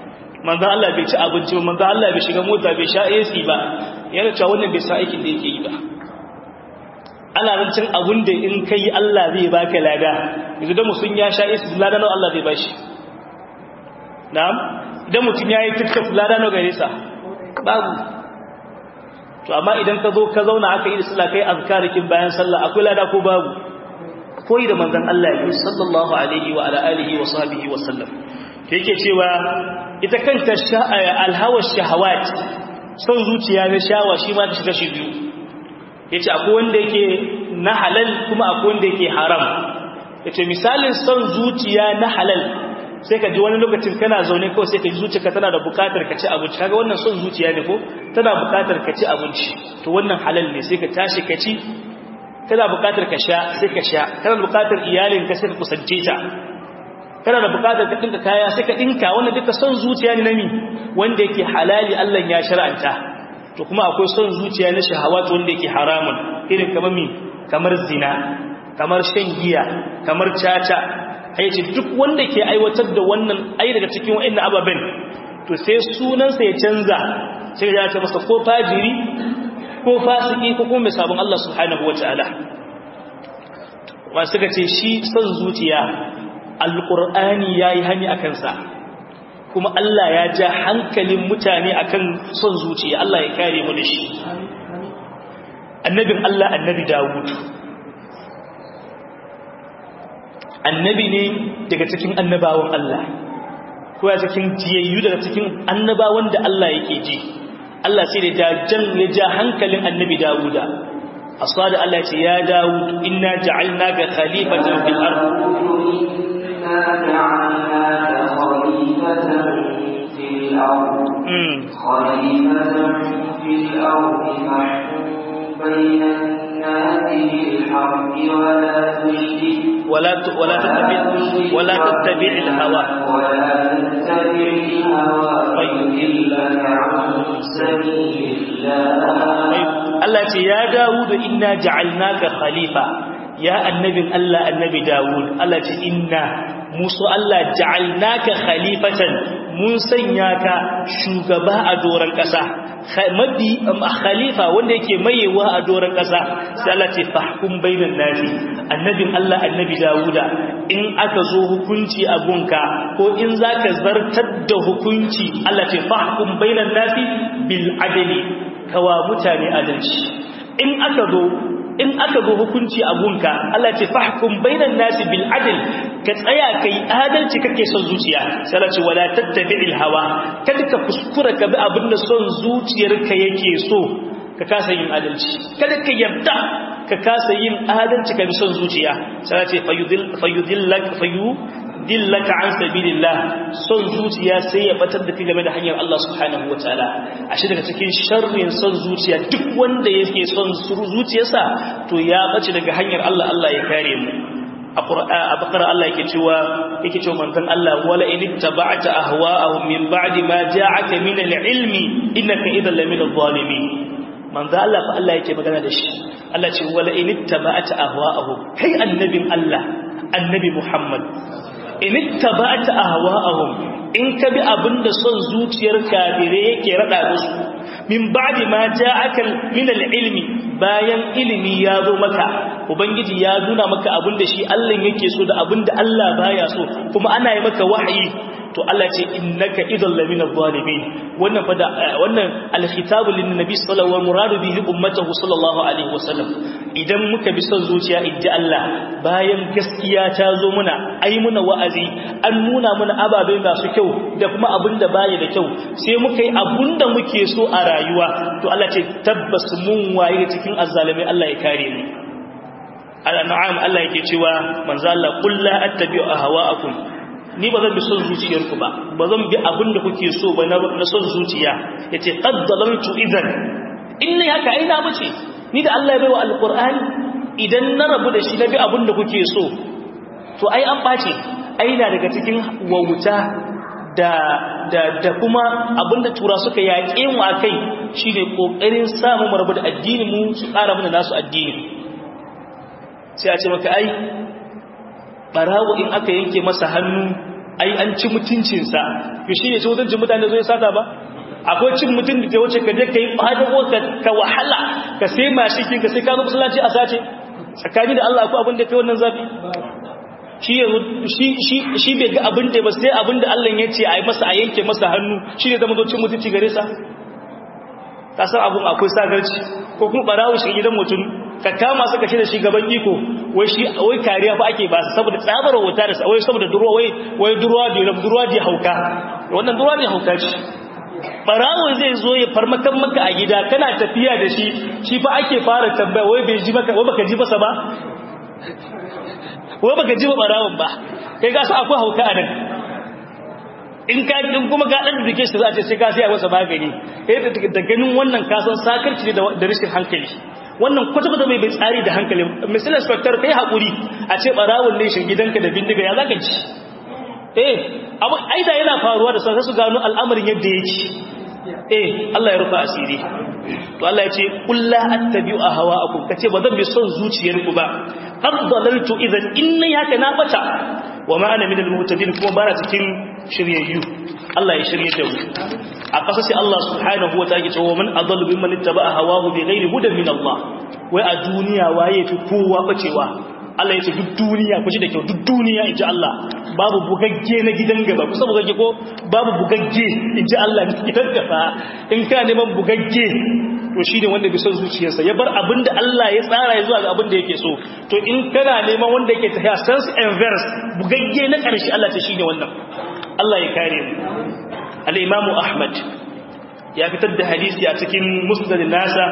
manzo Allah bai ci abinci ba manzo Allah bai shiga mota bai sha AC ba yana cewa wannan bai sa aikin da yake yi ba ana rancin abun da in kai Allah zai baka lada yanzu da musun ya sha AC lada nawa Allah zai bashi na'am idan mutum yayi tiktok lada nawa gare sa babu to amma idan ka zo ka zauna aka yi da sallah kai azkarikin bayan sallah akwai lada ko babu koyi da manzon Allah ya sallallahu alaihi wa ala alihi wa sahbihi wa sallam yake cewa ita kanta alhawa shahawat son zuciya na shawa shi ma ta shiga shi biyu yace akwai wanda yake na halal kuma akwai wanda yake haram yace misalin son zuciya na halal sai ka ji wani lokacin kana zaune kawai sai ka ji zuciyarka tana da bukatar ka ci abinci kaga wannan son zuciya ne ko tana bukatar ka ci abinci to wannan halal ne sai ka tashi ka ci kana bukatar ka sha sai ka sha kana bukatar iyalin ka sai ka kusance ta kana da bukatar ka dinka kaya sai ka dinka wannan duka son zuciya ne nami wanda yake halali Allah ya shar'anta to kuma akwai son zuciya na shahawat wanda yake haramun irin kamar mi kamar zina kamar shan giya kamar caca ai ce duk wanda ke aiwatar da wannan ai daga cikin wa'annan ababen to sai sunansa ya canza sai ya ce masa ko fajiri ko fasiki ko kuma mai sabon Allah subhanahu wataala wa suka ce shi son zuciya alqur'ani yayi hani akan sa kuma Allah ya ja hankalin mutane akan son zuciya Allah ya kare mu da shi annabin Allah annabi Dawud annabi ne daga cikin annabawan Allah ko ya cikin jiyayyu daga cikin annabawan da Allah yake ji Allah sai da jan ya ja hankalin annabi Dawuda asada Allah ya ce ya Dawud inna ja'alnaka khalifatan fil ard inna ja'alnaka khalifatan fil ard khalifatan fil ard fahkum bainan nasi bil haqqi wa la tushrik ولا ولا تتبع ولا تتبع الهوى ولا تتبع الهوى فيضلك عن سبيل الله Allah ce ya Dawud inna ja'alnaka khalifa ya annabin Allah annabi Dawud Allah ce inna musu Allah ja'alnaka khalifatan mun sanya ka shugaba a doran kasa mabi khalifa wanda yake mayewa a doran kasa sai Allah ce fahkum bainan nasi annabin Allah annabi Dawuda in aka zo hukunci a gunka ko in zaka zartar da hukunci Allah ce fahkum bainan nasi bil adli kawa mutane adalci in aka zo in aka zo hukunci a gunka Allah ce fahkum bainan nasi bil adl ka tsaya kai adalci kake son zuciya sai Allah ce wala tattabi'il hawa kada ka kuskura ka bi abinda son zuciyarka yake so ka kasa yin adalci kada ka yarda ka kasa yin adalci ka bi son zuciya sai Allah ce fayudillak fayu dillaka an sabilillah son zuciya sai ya batar da kai game da hanyar Allah subhanahu wataala ashe daga cikin sharrin son zuciya duk wanda yake son zuciyarsa to ya bace daga hanyar Allah Allah ya kare mu a bakara Allah yake cewa yake cewa manzon Allah wala in ittaba'ta ahwa'ahum min ba'di ma ja'aka min al-ilmi innaka idhan lamin adh-dhalimin manzo Allah fa Allah yake magana da shi Allah ce wala in ittaba'ta ahwa'ahum kai annabin Allah annabi Muhammad in ittaba'ta ahwa'ahum in ka bi abinda son zuciyar kafire yake rada musu min ba'di ma ja'aka min al-ilmi bayan ilimi ya zo maka ubangiji ya nuna maka abinda shi Allah yake so da abinda Allah baya so kuma ana yi maka wahayi to Allah ce innaka idan lamina zalimin wannan fa da wannan al-khitabu lin nabi sallallahu alaihi muradu bihi ummatahu sallallahu alaihi wasallam idan muka bi son zuciya idda Allah bayan gaskiya ta zo muna ai muna wa'azi an nuna muna ababai masu kyau da kuma abinda baya da kyau sai muka yi abinda muke so a rayuwa to Allah ce tabbas mun waye cikin azzalimai Allah ya kare mu al-an'am Allah yake cewa manzo Allah qul la attabi'u ahwa'akum ni ba zan bi son zuciyarku ba ba zan bi abin da kuke so ba na son zuciya ya ce ƙaddalantu idan in ne haka aina bace ni da Allah ya bai wa alƙur'ani idan na rabu da shi na bi abin da kuke so to ai an ɓace aina daga cikin wauta da da da kuma abin da tura suka yaƙe mu a kai shi ne ƙoƙarin samun mu rabu da addini mu su ƙara mana nasu addini sai a ce maka ai barawo in aka yanke masa hannu ai an ci mutuncinsa to shi ne ci mutuncin mutane zo ya sata ba akwai cin mutum da wuce ka je ka yi ɓadago ka wahala ka sai mashikin ka sai ka zo musulunci a sace tsakani da Allah akwai abin da kai wannan zafi shi yanzu shi bai ga abin da ba sai abin da Allah ya ce a yi masa a yanke masa hannu shi ne zama cin mutunci gare sa ka san abin akwai sagarci ko kuma barawo shi gidan mutum ka kama suka shi da shi gaban iko wai shi wai kariya fa ake ba su saboda tsabar wuta da wai saboda durwa wai wai durwa da durwa da hauka wannan durwa da hauka ce barawo zai zo ya farmakan maka a gida kana tafiya da shi shi fa ake fara tambaya wai bai ji maka wai baka ji masa ba wai baka ji ba barawon ba kai ga su akwai hauka anan in ka din kuma ga dan dake shi za a ce sai ka sai masa magani eh da ganin wannan ka san sakarci ne da rashin hankali wannan kwata-kwata bai bai tsari da hankali misali inspector kai haƙuri a ce barawon ne shi gidanka da bindiga ya zaka ci eh abu aida yana faruwa da sai su gano al'amarin yadda yake eh Allah ya rufa asiri to Allah ya ce kullu attabi'u ahwa'akum kace ba zan bi son zuciyarku ba qad dalaltu idan inni haka na bata wa ma ana minal muhtadin kuma bara cikin shiryayyu Allah ya shirye da mu a kasa sai Allah subhanahu wa ta'ala ya ce wa man adallu mimman ittaba'a hawahu bighairi hudan min Allah wai a duniya waye fi kowa bacewa Allah ya ce duk duniya ku ji da kyau duk duniya in ji Allah babu bugagge na gidan gaba kusa bugagge ko babu bugagge in ji Allah na gidan gaba in ka neman bugagge to shi ne wanda bai son zuciyarsa ya bar abin da Allah ya tsara ya zuwa ga abin da yake so to in kana neman wanda yake tafiya sense and verse bugagge na ƙarshe Allah ce shi ne wannan Allah ya kare mu al-Imam Ahmad ya fitar da hadisi a cikin musnad nasa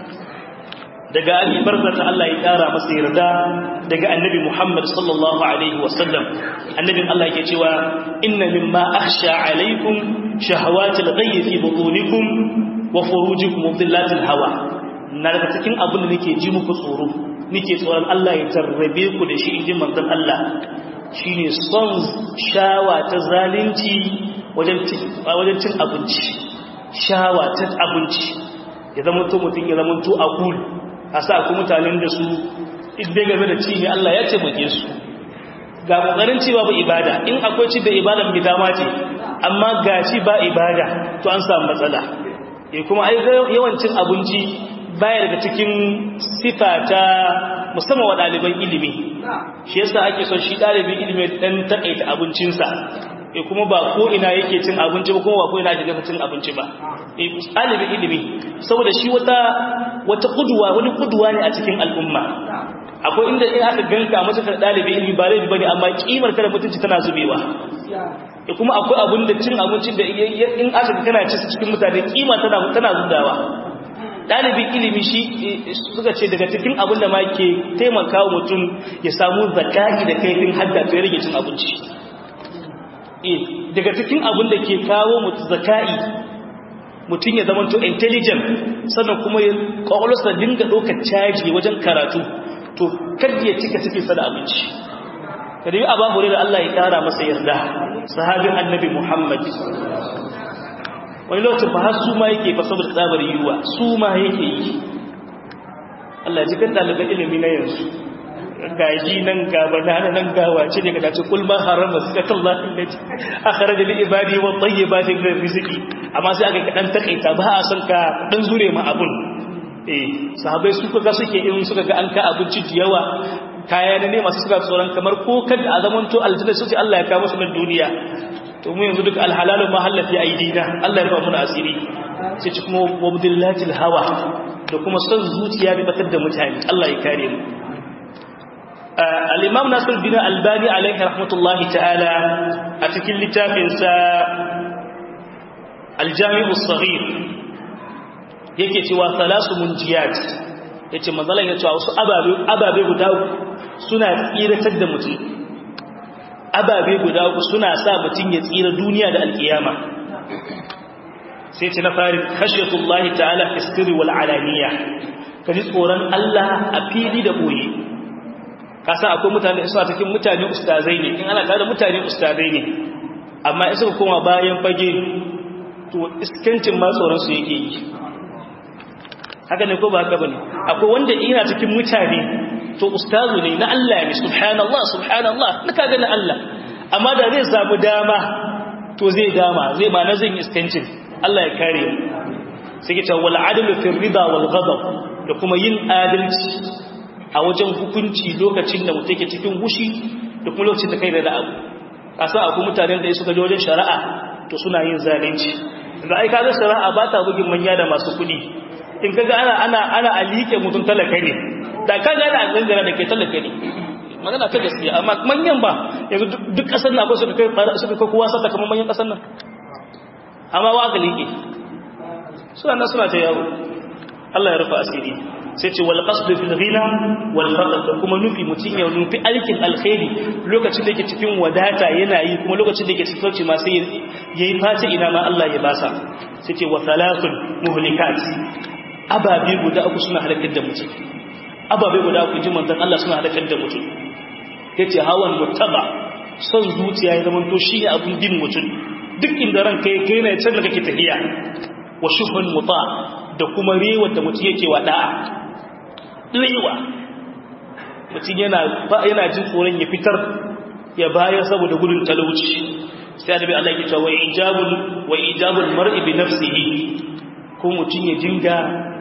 daga abi barzata Allah ya kara masa yarda daga annabi Muhammad sallallahu alaihi wasallam annabin Allah yake cewa inna mimma akhsha alaikum shahawatil ghayyi fi butunikum wa furujikum wa dhillatil hawa na daga cikin abin da nake ji muku tsoro nake tsoron Allah ya tarrabe ku da shi inji manzon Allah shine son shawa ta zalunci wajen wajen cin abinci shawa ta abinci ya zama to mutum ya zama to akul a sa ku mutanen da su idai game da ci ne Allah ya taimake su ga kokarin ci babu ibada in akwai ci da ibadan bi dama ce amma ga ci ba ibada to an samu matsala eh kuma ai yawancin abinci baya daga cikin sifa ta musamman wa ɗaliban ilimi shi yasa ake son shi ɗalibin ilimi dan takaita abincinsa e kuma ba ko ina yake cin abinci ba kuma ba ko ina yake dafa cin abinci ba e ɗalibin ilimi saboda shi wata wata kuduwa wani kuduwa ne a cikin al'umma akwai inda in aka ganka masa ka ɗalibin ilimi ba laifi bane amma kimar kada mutunci tana zubewa e kuma akwai abin da cin abincin da in aka kana ci cikin mutane kima tana tana zudawa ɗalibin ilimi shi suka ce daga cikin abin da ma ke taimaka wa mutum ya samu zakari da kaifin hadda to ya rage cin abinci daga cikin abin da ke kawo mutu zakai mutum ya zama to intelligent sannan kuma ya kwakwalwarsa dinga ɗaukar caji wajen karatu to kadda ya cika cikinsa da abinci kada yi abu da Allah ya ƙara masa yarda sahabin annabi Muhammad wani lokacin fa har su ma yake fa saboda tsabar yiwuwa su ma yake yi Allah ji kan ɗaliban ilimi na yanzu gaji nan gaba na nan gawa ce daga dace kul ma harama zakatullahi allati akhraja li ibadi wa tayyibati min rizqi amma sai aka kadan takaita ba a san ka dan zure ma abun eh sahabbai su kaga suke in suka ga an ka abinci da yawa kaya ne masu suka tsoron kamar ko kada a zaman to aljanna su ce Allah ya kawo musu nan duniya to mu yanzu duk alhalalu mahallati aidina Allah ya rufa mu asiri sai ci kuma wabdillatil hawa da kuma son zuciya bi batar da mutane Allah ya kare mu al'imam nasir bin albani alaihi rahmatullahi ta'ala a cikin littafinsa aljami'u sahih yake cewa salasu munjiyat ya ce matsalar ya cewa wasu ababe guda suna tsiratar da mutum ababe guda suna sa mutum ya tsira duniya da alkiyama sai ce na fari khashiyatullahi ta'ala fi sirri wal alaniya kaji tsoron Allah a fili da boye kasa akwai mutane suna cikin mutane ustazai ne in ana tare da mutane ustazai ne amma in suka koma bayan fage to iskancin ma tsoron su yake yi haka ne ko ba haka bane akwai wanda ina cikin mutane to ustazu ne na Allah ne subhanallah subhanallah na kaga na Allah amma da zai samu dama to zai dama zai ma na zan iskancin Allah ya kare sai ke cewa wal adlu fi rida wal ghadab da kuma yin adalci a wajen hukunci lokacin da mutum ke cikin hushi da kuma lokacin da kai da abu kasa akwai mutanen da suka je wajen shari'a to suna yin zalunci da ai kaga shari'a ba ta bugin manya da masu kuɗi in kaga ana ana ana alike mutum talaka ne da kaga ana gangara da ke talaka ne magana ta gaskiya amma manyan ba yanzu duk kasar na akwai suka kai suka kai kowa sata kamar manyan kasar nan amma wa ga liƙe suna nan suna ta yawo Allah ya rufa asiri sai ce wal qasd fil ghina wal faqr da kuma nufi mutun ya nufi alkin alkhairi lokacin da yake cikin wadata yana yi kuma lokacin da yake cikin sauci ma sai yayi fata ina ma Allah ya basa sai ce wa thalathun muhlikat ababe guda uku suna halakar da mutum ababe guda uku ji manzon Allah suna halakar da mutum yace hawan mutaba son zuciya ya zama to shine abun bin mutum duk inda ranka yake yana can da kake tafiya wa shuhun muta da kuma rewa da mutum yake wa da'a rewa mutum yana yana jin tsoron ya fitar ya bayar saboda gudun talauci sai annabi Allah ya ce wa ijabul wa ijabul mar'i bi nafsihi ko mutum ya dinga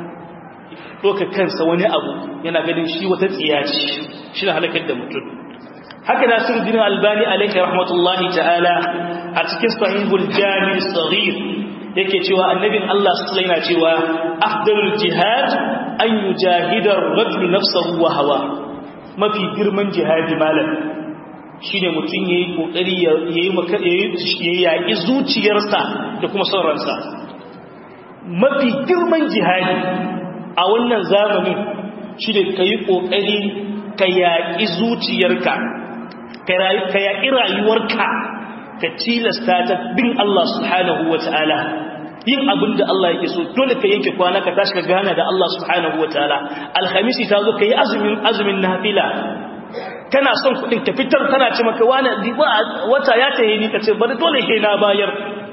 doka kansa wani abu yana ganin shi wata tsiya ce shi na halakar da mutum haka nasiruddin albani alaihi rahmatullahi ta'ala a cikin sahihul jami' saghir yake cewa annabin Allah sallallahu alaihi cewa afdalul jihad an yujahida ar-rajul nafsahu wa hawa mafi girman jihadi malam shine mutum yayi kokari yayi maka yayi yaki zuciyarsa da kuma son ransa mafi girman jihadi a wannan zamanin shine kai kokari ka yaki zuciyarka ka yaki rayuwarka ka tilasta ta bin Allah subhanahu wa ta'ala yin abin da Allah yake so dole ka yanke kwana ka tashi ka gana da Allah subhanahu wa ta'ala alhamisi ta zo ka yi azumin azumin nafila kana son kuɗin ka fitar tana ce maka wani wata ya taye ni ka ce bari dole ke na bayar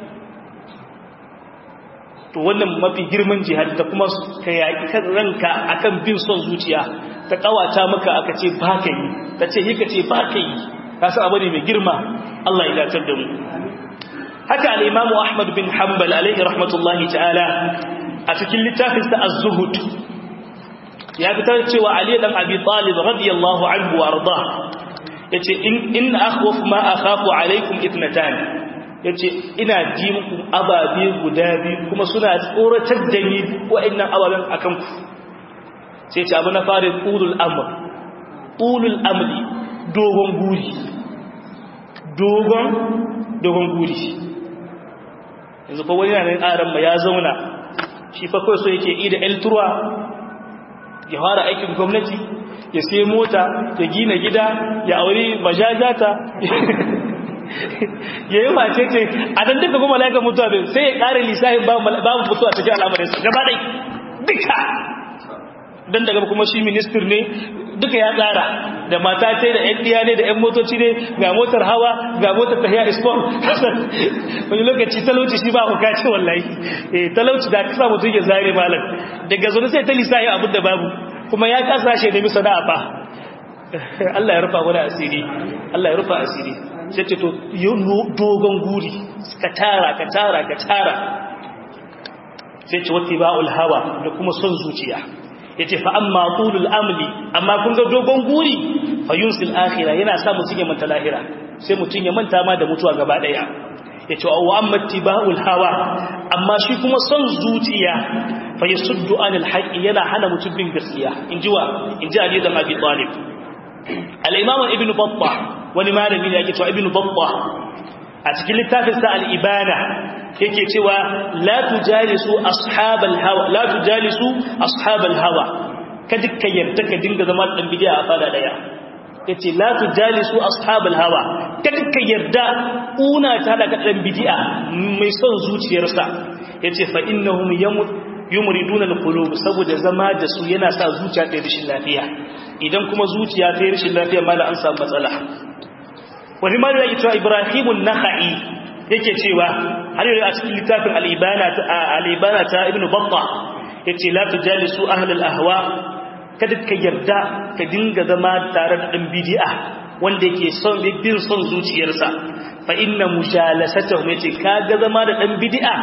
to wannan mafi girman jihad ta kuma ka yaƙi kan ranka akan bin son zuciya ta ƙawata maka aka ce ba ka yi ta ce yi ka ce ba ka yi kasu abu ne mai girma Allah ya dacar da mu haka al'imamu ahmad bin hanbal alaihi rahmatullahi ta'ala a cikin littafinsa az-zuhud ya fitar cewa ali dan abi talib radiyallahu anhu wa arda yace in in akhwaf ma akhafu alaikum ithnatan yace ina ji muku ababe guda biyu kuma suna tsoratar da ni wa'annan ababen akan ku sai ce abu na fare ulul amr ulul amri dogon guri dogon dogon guri yanzu fa wani nan aran ma ya zauna shi fa kawai so yake yi da elturwa ya fara aikin gwamnati ya sai mota ya gina gida ya auri bajajata ya yi mace ce a dan duka kuma laika mutuwa bai sai ya ƙara lissahin babu mutuwa cikin al'amarinsa gaba ɗai duka don daga kuma shi ministir ne duka ya tsara da mata ce da yan ɗiya ne da yan motoci ne ga motar hawa ga motar tahiya ispon wani lokaci talauci shi ba ku kace wallahi eh talauci da kasa mutum ya zare malam daga zo sai ta lissahi abin da babu kuma ya kasa shi da misa da fa Allah ya rufa wani asiri Allah ya rufa asiri sai ce to dogon guri ka tara ka tara ka tara sai ce wata ba'ul hawa da kuma son zuciya ya ce fa'amma tulul amli amma kun ga dogon guri fa yunsil akhira yana sa mutum ya manta lahira sai mutum ya manta ma da mutuwa gaba ɗaya ya ce wa amma tiba'ul hawa amma shi kuma son zuciya fa yasuddu anil haqqi yana hana mutum bin gaskiya in ji wa in ji Ali dan Abi Talib al-Imam Ibn Battah wani malami ne yake cewa Ibn Battah a cikin littafin sa al-Ibana yake cewa la tujalisu ashabal hawa la tujalisu ashabal hawa kada ka yarda ka dinga zama dan bidiya a fada daya yace la tujalisu ashabal hawa kada ka yarda una ta da dan bidiya mai son zuciyarsa yace fa innahum yamut yumriduna alqulub saboda zama da su yana sa zuciya ta rashin lafiya idan kuma zuciya ta rashin lafiya mala an samu matsala wani malami yake cewa ibrahimun nakhai yake cewa har yau a cikin littafin al-ibana ta al-ibana ta ibnu batta yace la tujalisu ahlul ahwa kada ka yarda ka dinga zama tare da dan bid'a wanda yake son bin son zuciyarsa fa inna mujalasatahu yace kaga zama da dan bid'a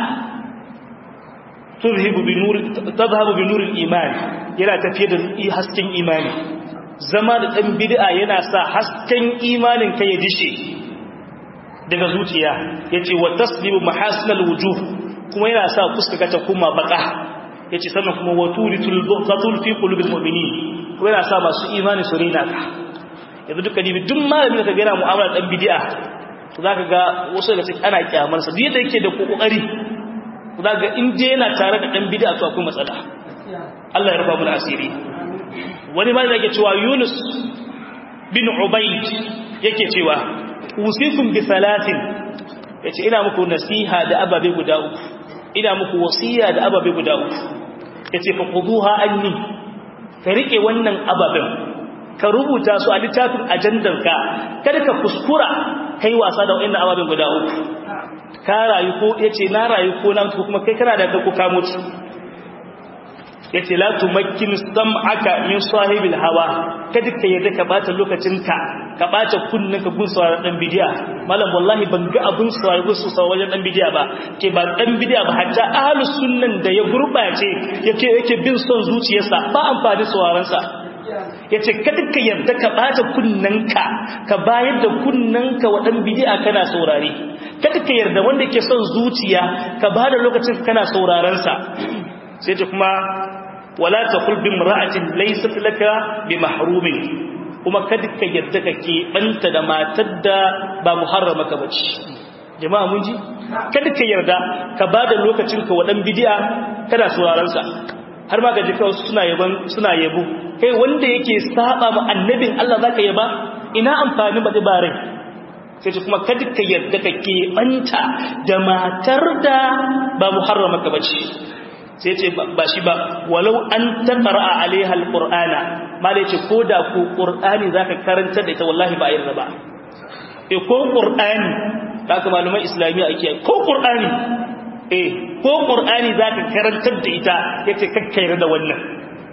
tuzhibu bi nur tadhhabu bi nur al-iman yana tafiye da hasken imani zama da dan bid'a yana sa hasken imanin ka ya dishe daga zuciya yace wa taslibu mahasinal wujuh kuma yana sa fuska ta kuma baka yace sannan kuma wa turitul buqatul fi qulubil mu'minin kuma yana sa masu imani su rena ka yanzu duka dibi duk malamin da ka ga yana mu'amala dan bid'a to zaka ga wasu daga cikin ana kyamar sa duk yadda yake da kokari zaka ga in dai yana tare da dan bid'a to akwai matsala Allah ya rufa mu asiri wani malami yake cewa Yunus bin Ubayd yake cewa usikum bi salatin yace ina muku nasiha da ababe guda uku ina muku wasiya da ababe guda uku yace fa quduha anni ka rike wannan ababen ka rubuta su a littafin ajandanka kada ka kuskura kai wasa da wannan ababen guda uku ka rayu ko yace na rayu ko na mutu kuma kai kana da ku ka mutu yace la tumakkin sam'aka min sahibil hawa kada ka yadda ka bata lokacinka ka bata kunninka gun sauraron dan bidiya malam wallahi ban ga abun sauraron gun sauraron dan bidiya ba ke ba dan bidiya ba hatta ahlus sunnan da ya gurbace yake yake bin son zuciyarsa ba amfani sauraron sa yace kada ka yarda ka bata kunnanka ka bayar da kunnanka wa dan bidiya kana saurare kada ka yarda wanda ke son zuciya ka bada lokacin kana sauraron sa sai ta kuma wala taqul bi imra'atin laysat laka bi mahrumin kuma kada ka yarda ka ke banta da matar da ba muharrama ka bace jama'a mun ji kada ka yarda ka bada lokacin ka wa dan bidiya kana sauraron sa har ma ga jika suna yaban suna yabo kai wanda yake saba ma annabin Allah zaka yaba ina amfani ba bare sai ce kuma kada ka yarda ka ke banta da matar da ba muharrama ka bace sai ce ba shi ba walau an taqra alaiha alqur'ana malai ce koda ko qur'ani zaka karanta da ita wallahi ba yarda ba eh ko qur'ani haka malumai islamiyya ake ko qur'ani eh ko qur'ani zaka karantar da ita yace kakkaira da wannan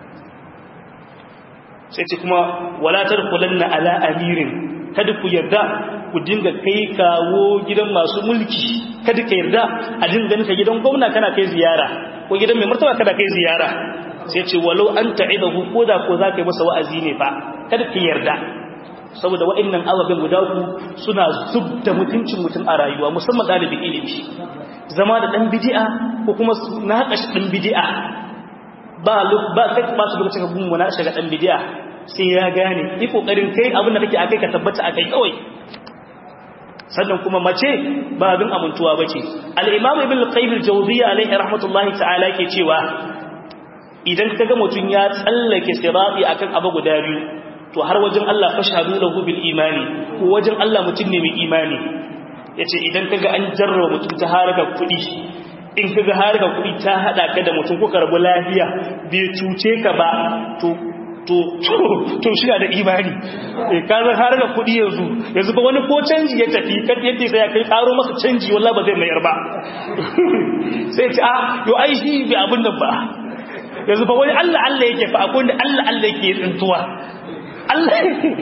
sai ce kuma wala tadkhulanna ala amirin kada ku yarda ku dinga kai kawo gidan masu mulki kada ka yarda a dinga ka gidan gwamna kana kai ziyara ko gidan mai martaba kada kai ziyara sai ce walau an ta'idahu ko da ko za ka yi masa wa'azi ne fa kada ka yarda saboda wa'annan ababen guda ku suna zub da mutuncin mutum a rayuwa musamman ɗalibin ilimi zama da ɗan bidi'a ko kuma naƙashi ɗan bidi'a ba ba kai ba su lokacin ka gunmu na shiga ɗan bidi'a sai ya gane yi ƙoƙarin kai abin da kake akai ka tabbata akai kawai sannan kuma mace ba abin amintuwa ba ce al'imamu ibn al-qayyim al-jawziyya alaihi rahmatullahi ta'ala ke cewa idan ka ga mutum ya tsallake sirati akan abu guda biyu to har wajen Allah fashhadu lahu bil imani ko wajen Allah mutum ne mai imani yace idan kaga an jarraba mutum ta haraka kudi in kaga haraka kudi ta hada ka da mutum kuka rabu lafiya bai cuce ka ba to to to shi da imani eh ka zan haraka kudi yanzu yanzu ba wani ko canji ya tafi kan yadda sai ya kai karo masa canji wallahi ba zai mayar ba sai ce ah yo ai shi bi abin nan ba yanzu ba wani Allah Allah yake fa akwai wanda Allah Allah yake tsintuwa Allah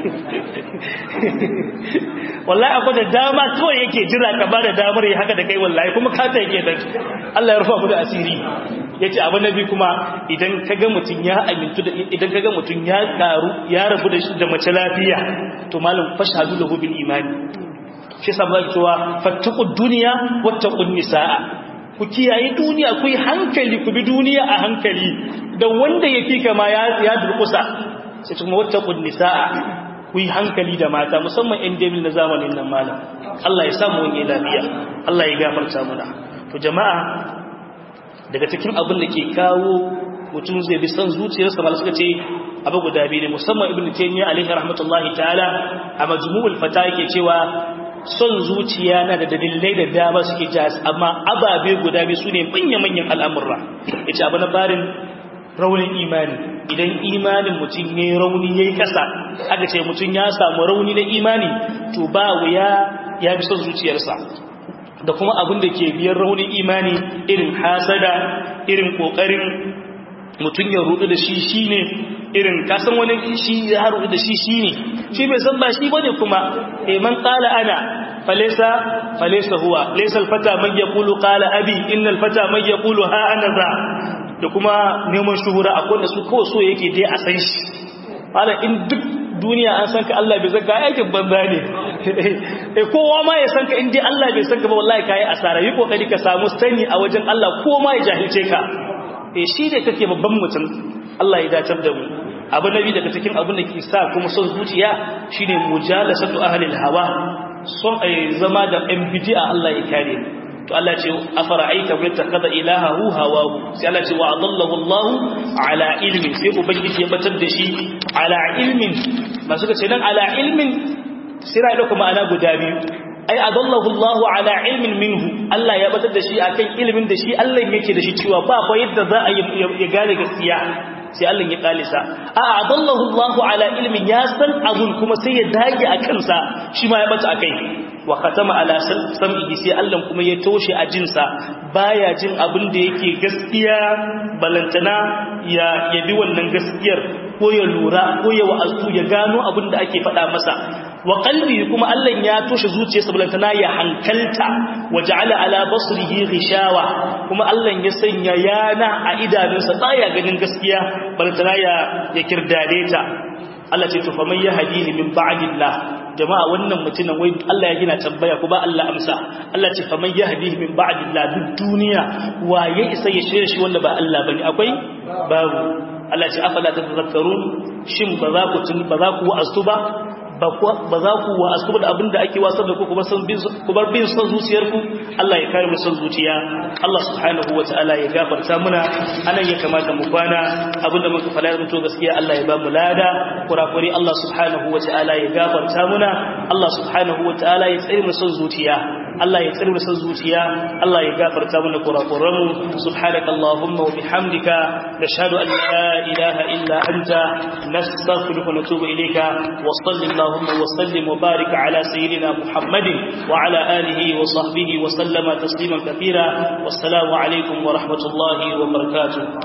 wallahi akwai da dama kawai yake jira ka bada damar ya haka da kai wallahi kuma kata yake da Allah ya rufa mu da asiri yace abu nabi kuma idan kaga mutun ya amintu da idan kaga mutun ya karu ya rabu da da mace lafiya to malam fashhadu lahu bil imani shi sabba cewa fattaqud dunya wattaqun nisaa ku kiyaye duniya ku yi hankali ku bi duniya a hankali da wanda yake kama ya ya durkusa sai kuma wattaqun nisaa ku yi hankali da mata musamman ɗan debil na zamanin nan malam Allah ya samu wani lafiya Allah ya gafarta muna to jama'a daga cikin abin da ke kawo mutum zai bi san zuciyarsa malam suka ce abu guda biyu ne musamman ibnu taymiya alaihi rahmatullahi ta'ala a majmu'ul fata yake cewa son zuciya na da dalilai da dama suke jas amma ababe guda biyu sune manyan manyan al'amurra yace abu na farin raunin imani idan imanin mutum ya yi rauni ya yi kasa aka ce mutum ya samu rauni na imani to ba wuya ya fi son zuciyarsa da kuma abin da ke biyan raunin imani irin hasada irin kokarin mutum ya rudu da shi shine irin kasan wani shi ya rudu da shi shine shi bai san ba shi bane kuma eh man qala ana falaysa falaysa huwa laysa alfata man yaqulu qala abi inna alfata man yaqulu ha ana za da kuma neman shuhura akwai da su kawai so yake dai a san shi hala in duk duniya an san ka Allah bai zaka aikin banza ne eh kowa ma ya san ka in dai Allah bai san ka ba wallahi kai asara yi kokari ka samu sani a wajen Allah ko ma ya jahilce ka eh shi da kake babban mutum Allah ya dacar da mu abu nabi daga cikin abin da ke sa kuma son zuciya shine mujalasatu ahli hawa son ai zama da ɗan bid'a Allah ya kare to Allah ce afara'aita man takada ilahahu hawahu sai Allah ce wa adallahu Allah ala ilmin sai ubangiji ya batar da shi ala ilmin ba suka ce nan ala ilmin sai da kuma ana guda biyu ai adallahu Allah ala ilmin minhu Allah ya batar da shi akan ilimin da shi Allah yake da shi cewa ba fa yadda za a ya gane gaskiya sai Allah ya kalisa a adallahu Allah ala ilmin ya san abun kuma sai ya dage a kansa shi ma ya bata akai wa khatama ala sam'ihi sai Allah kuma ya toshe a jinsa baya jin abin da yake gaskiya balantana ya yabi wannan gaskiyar ko ya lura ko ya wa'azu ya gano abin da ake faɗa masa wa qalbi kuma Allah ya toshe zuciyarsa balantana ya hankalta wa ja'ala ala basrihi ghishawa kuma Allah ya sanya yana a idanunsa baya ganin gaskiya balantana ya ya kirdade ta Allah ce to fa man yahdihi min ba'dillah jama'a wannan mutumin wai Allah ya gina tambaya ku ba Allah amsa Allah ce fa man yahdihi min ba'dillah duk duniya waye isa ya shirye shi wanda ba Allah bane akwai babu Allah ce afala tadhakkarun shin ba za ku ba za ku wa'azu ba ba za ku wa asu da abin da ake wasar da ku ku bar bin son zuciyarku Allah ya kare mu son zuciya Allah subhanahu wa ta'ala ya gafarta muna anan ya kamata mu kwana abin da muka fara mutu gaskiya Allah ya ba mu lada kurakuri Allah subhanahu wa ta'ala ya gafarta muna Allah subhanahu wa ta'ala ya tsare mu son zuciya Allah ya tsare mu son zuciya Allah ya gafarta mana kurakuran mu subhanaka allahumma wa bihamdika nashhadu an la ilaha illa anta nastaghfiruka wa natubu ilayka wa sallallahu اللهم وسلم وبارك على سيدنا محمد وعلى آله وصحبه وسلم تسليما كثيرا والسلام عليكم ورحمة الله وبركاته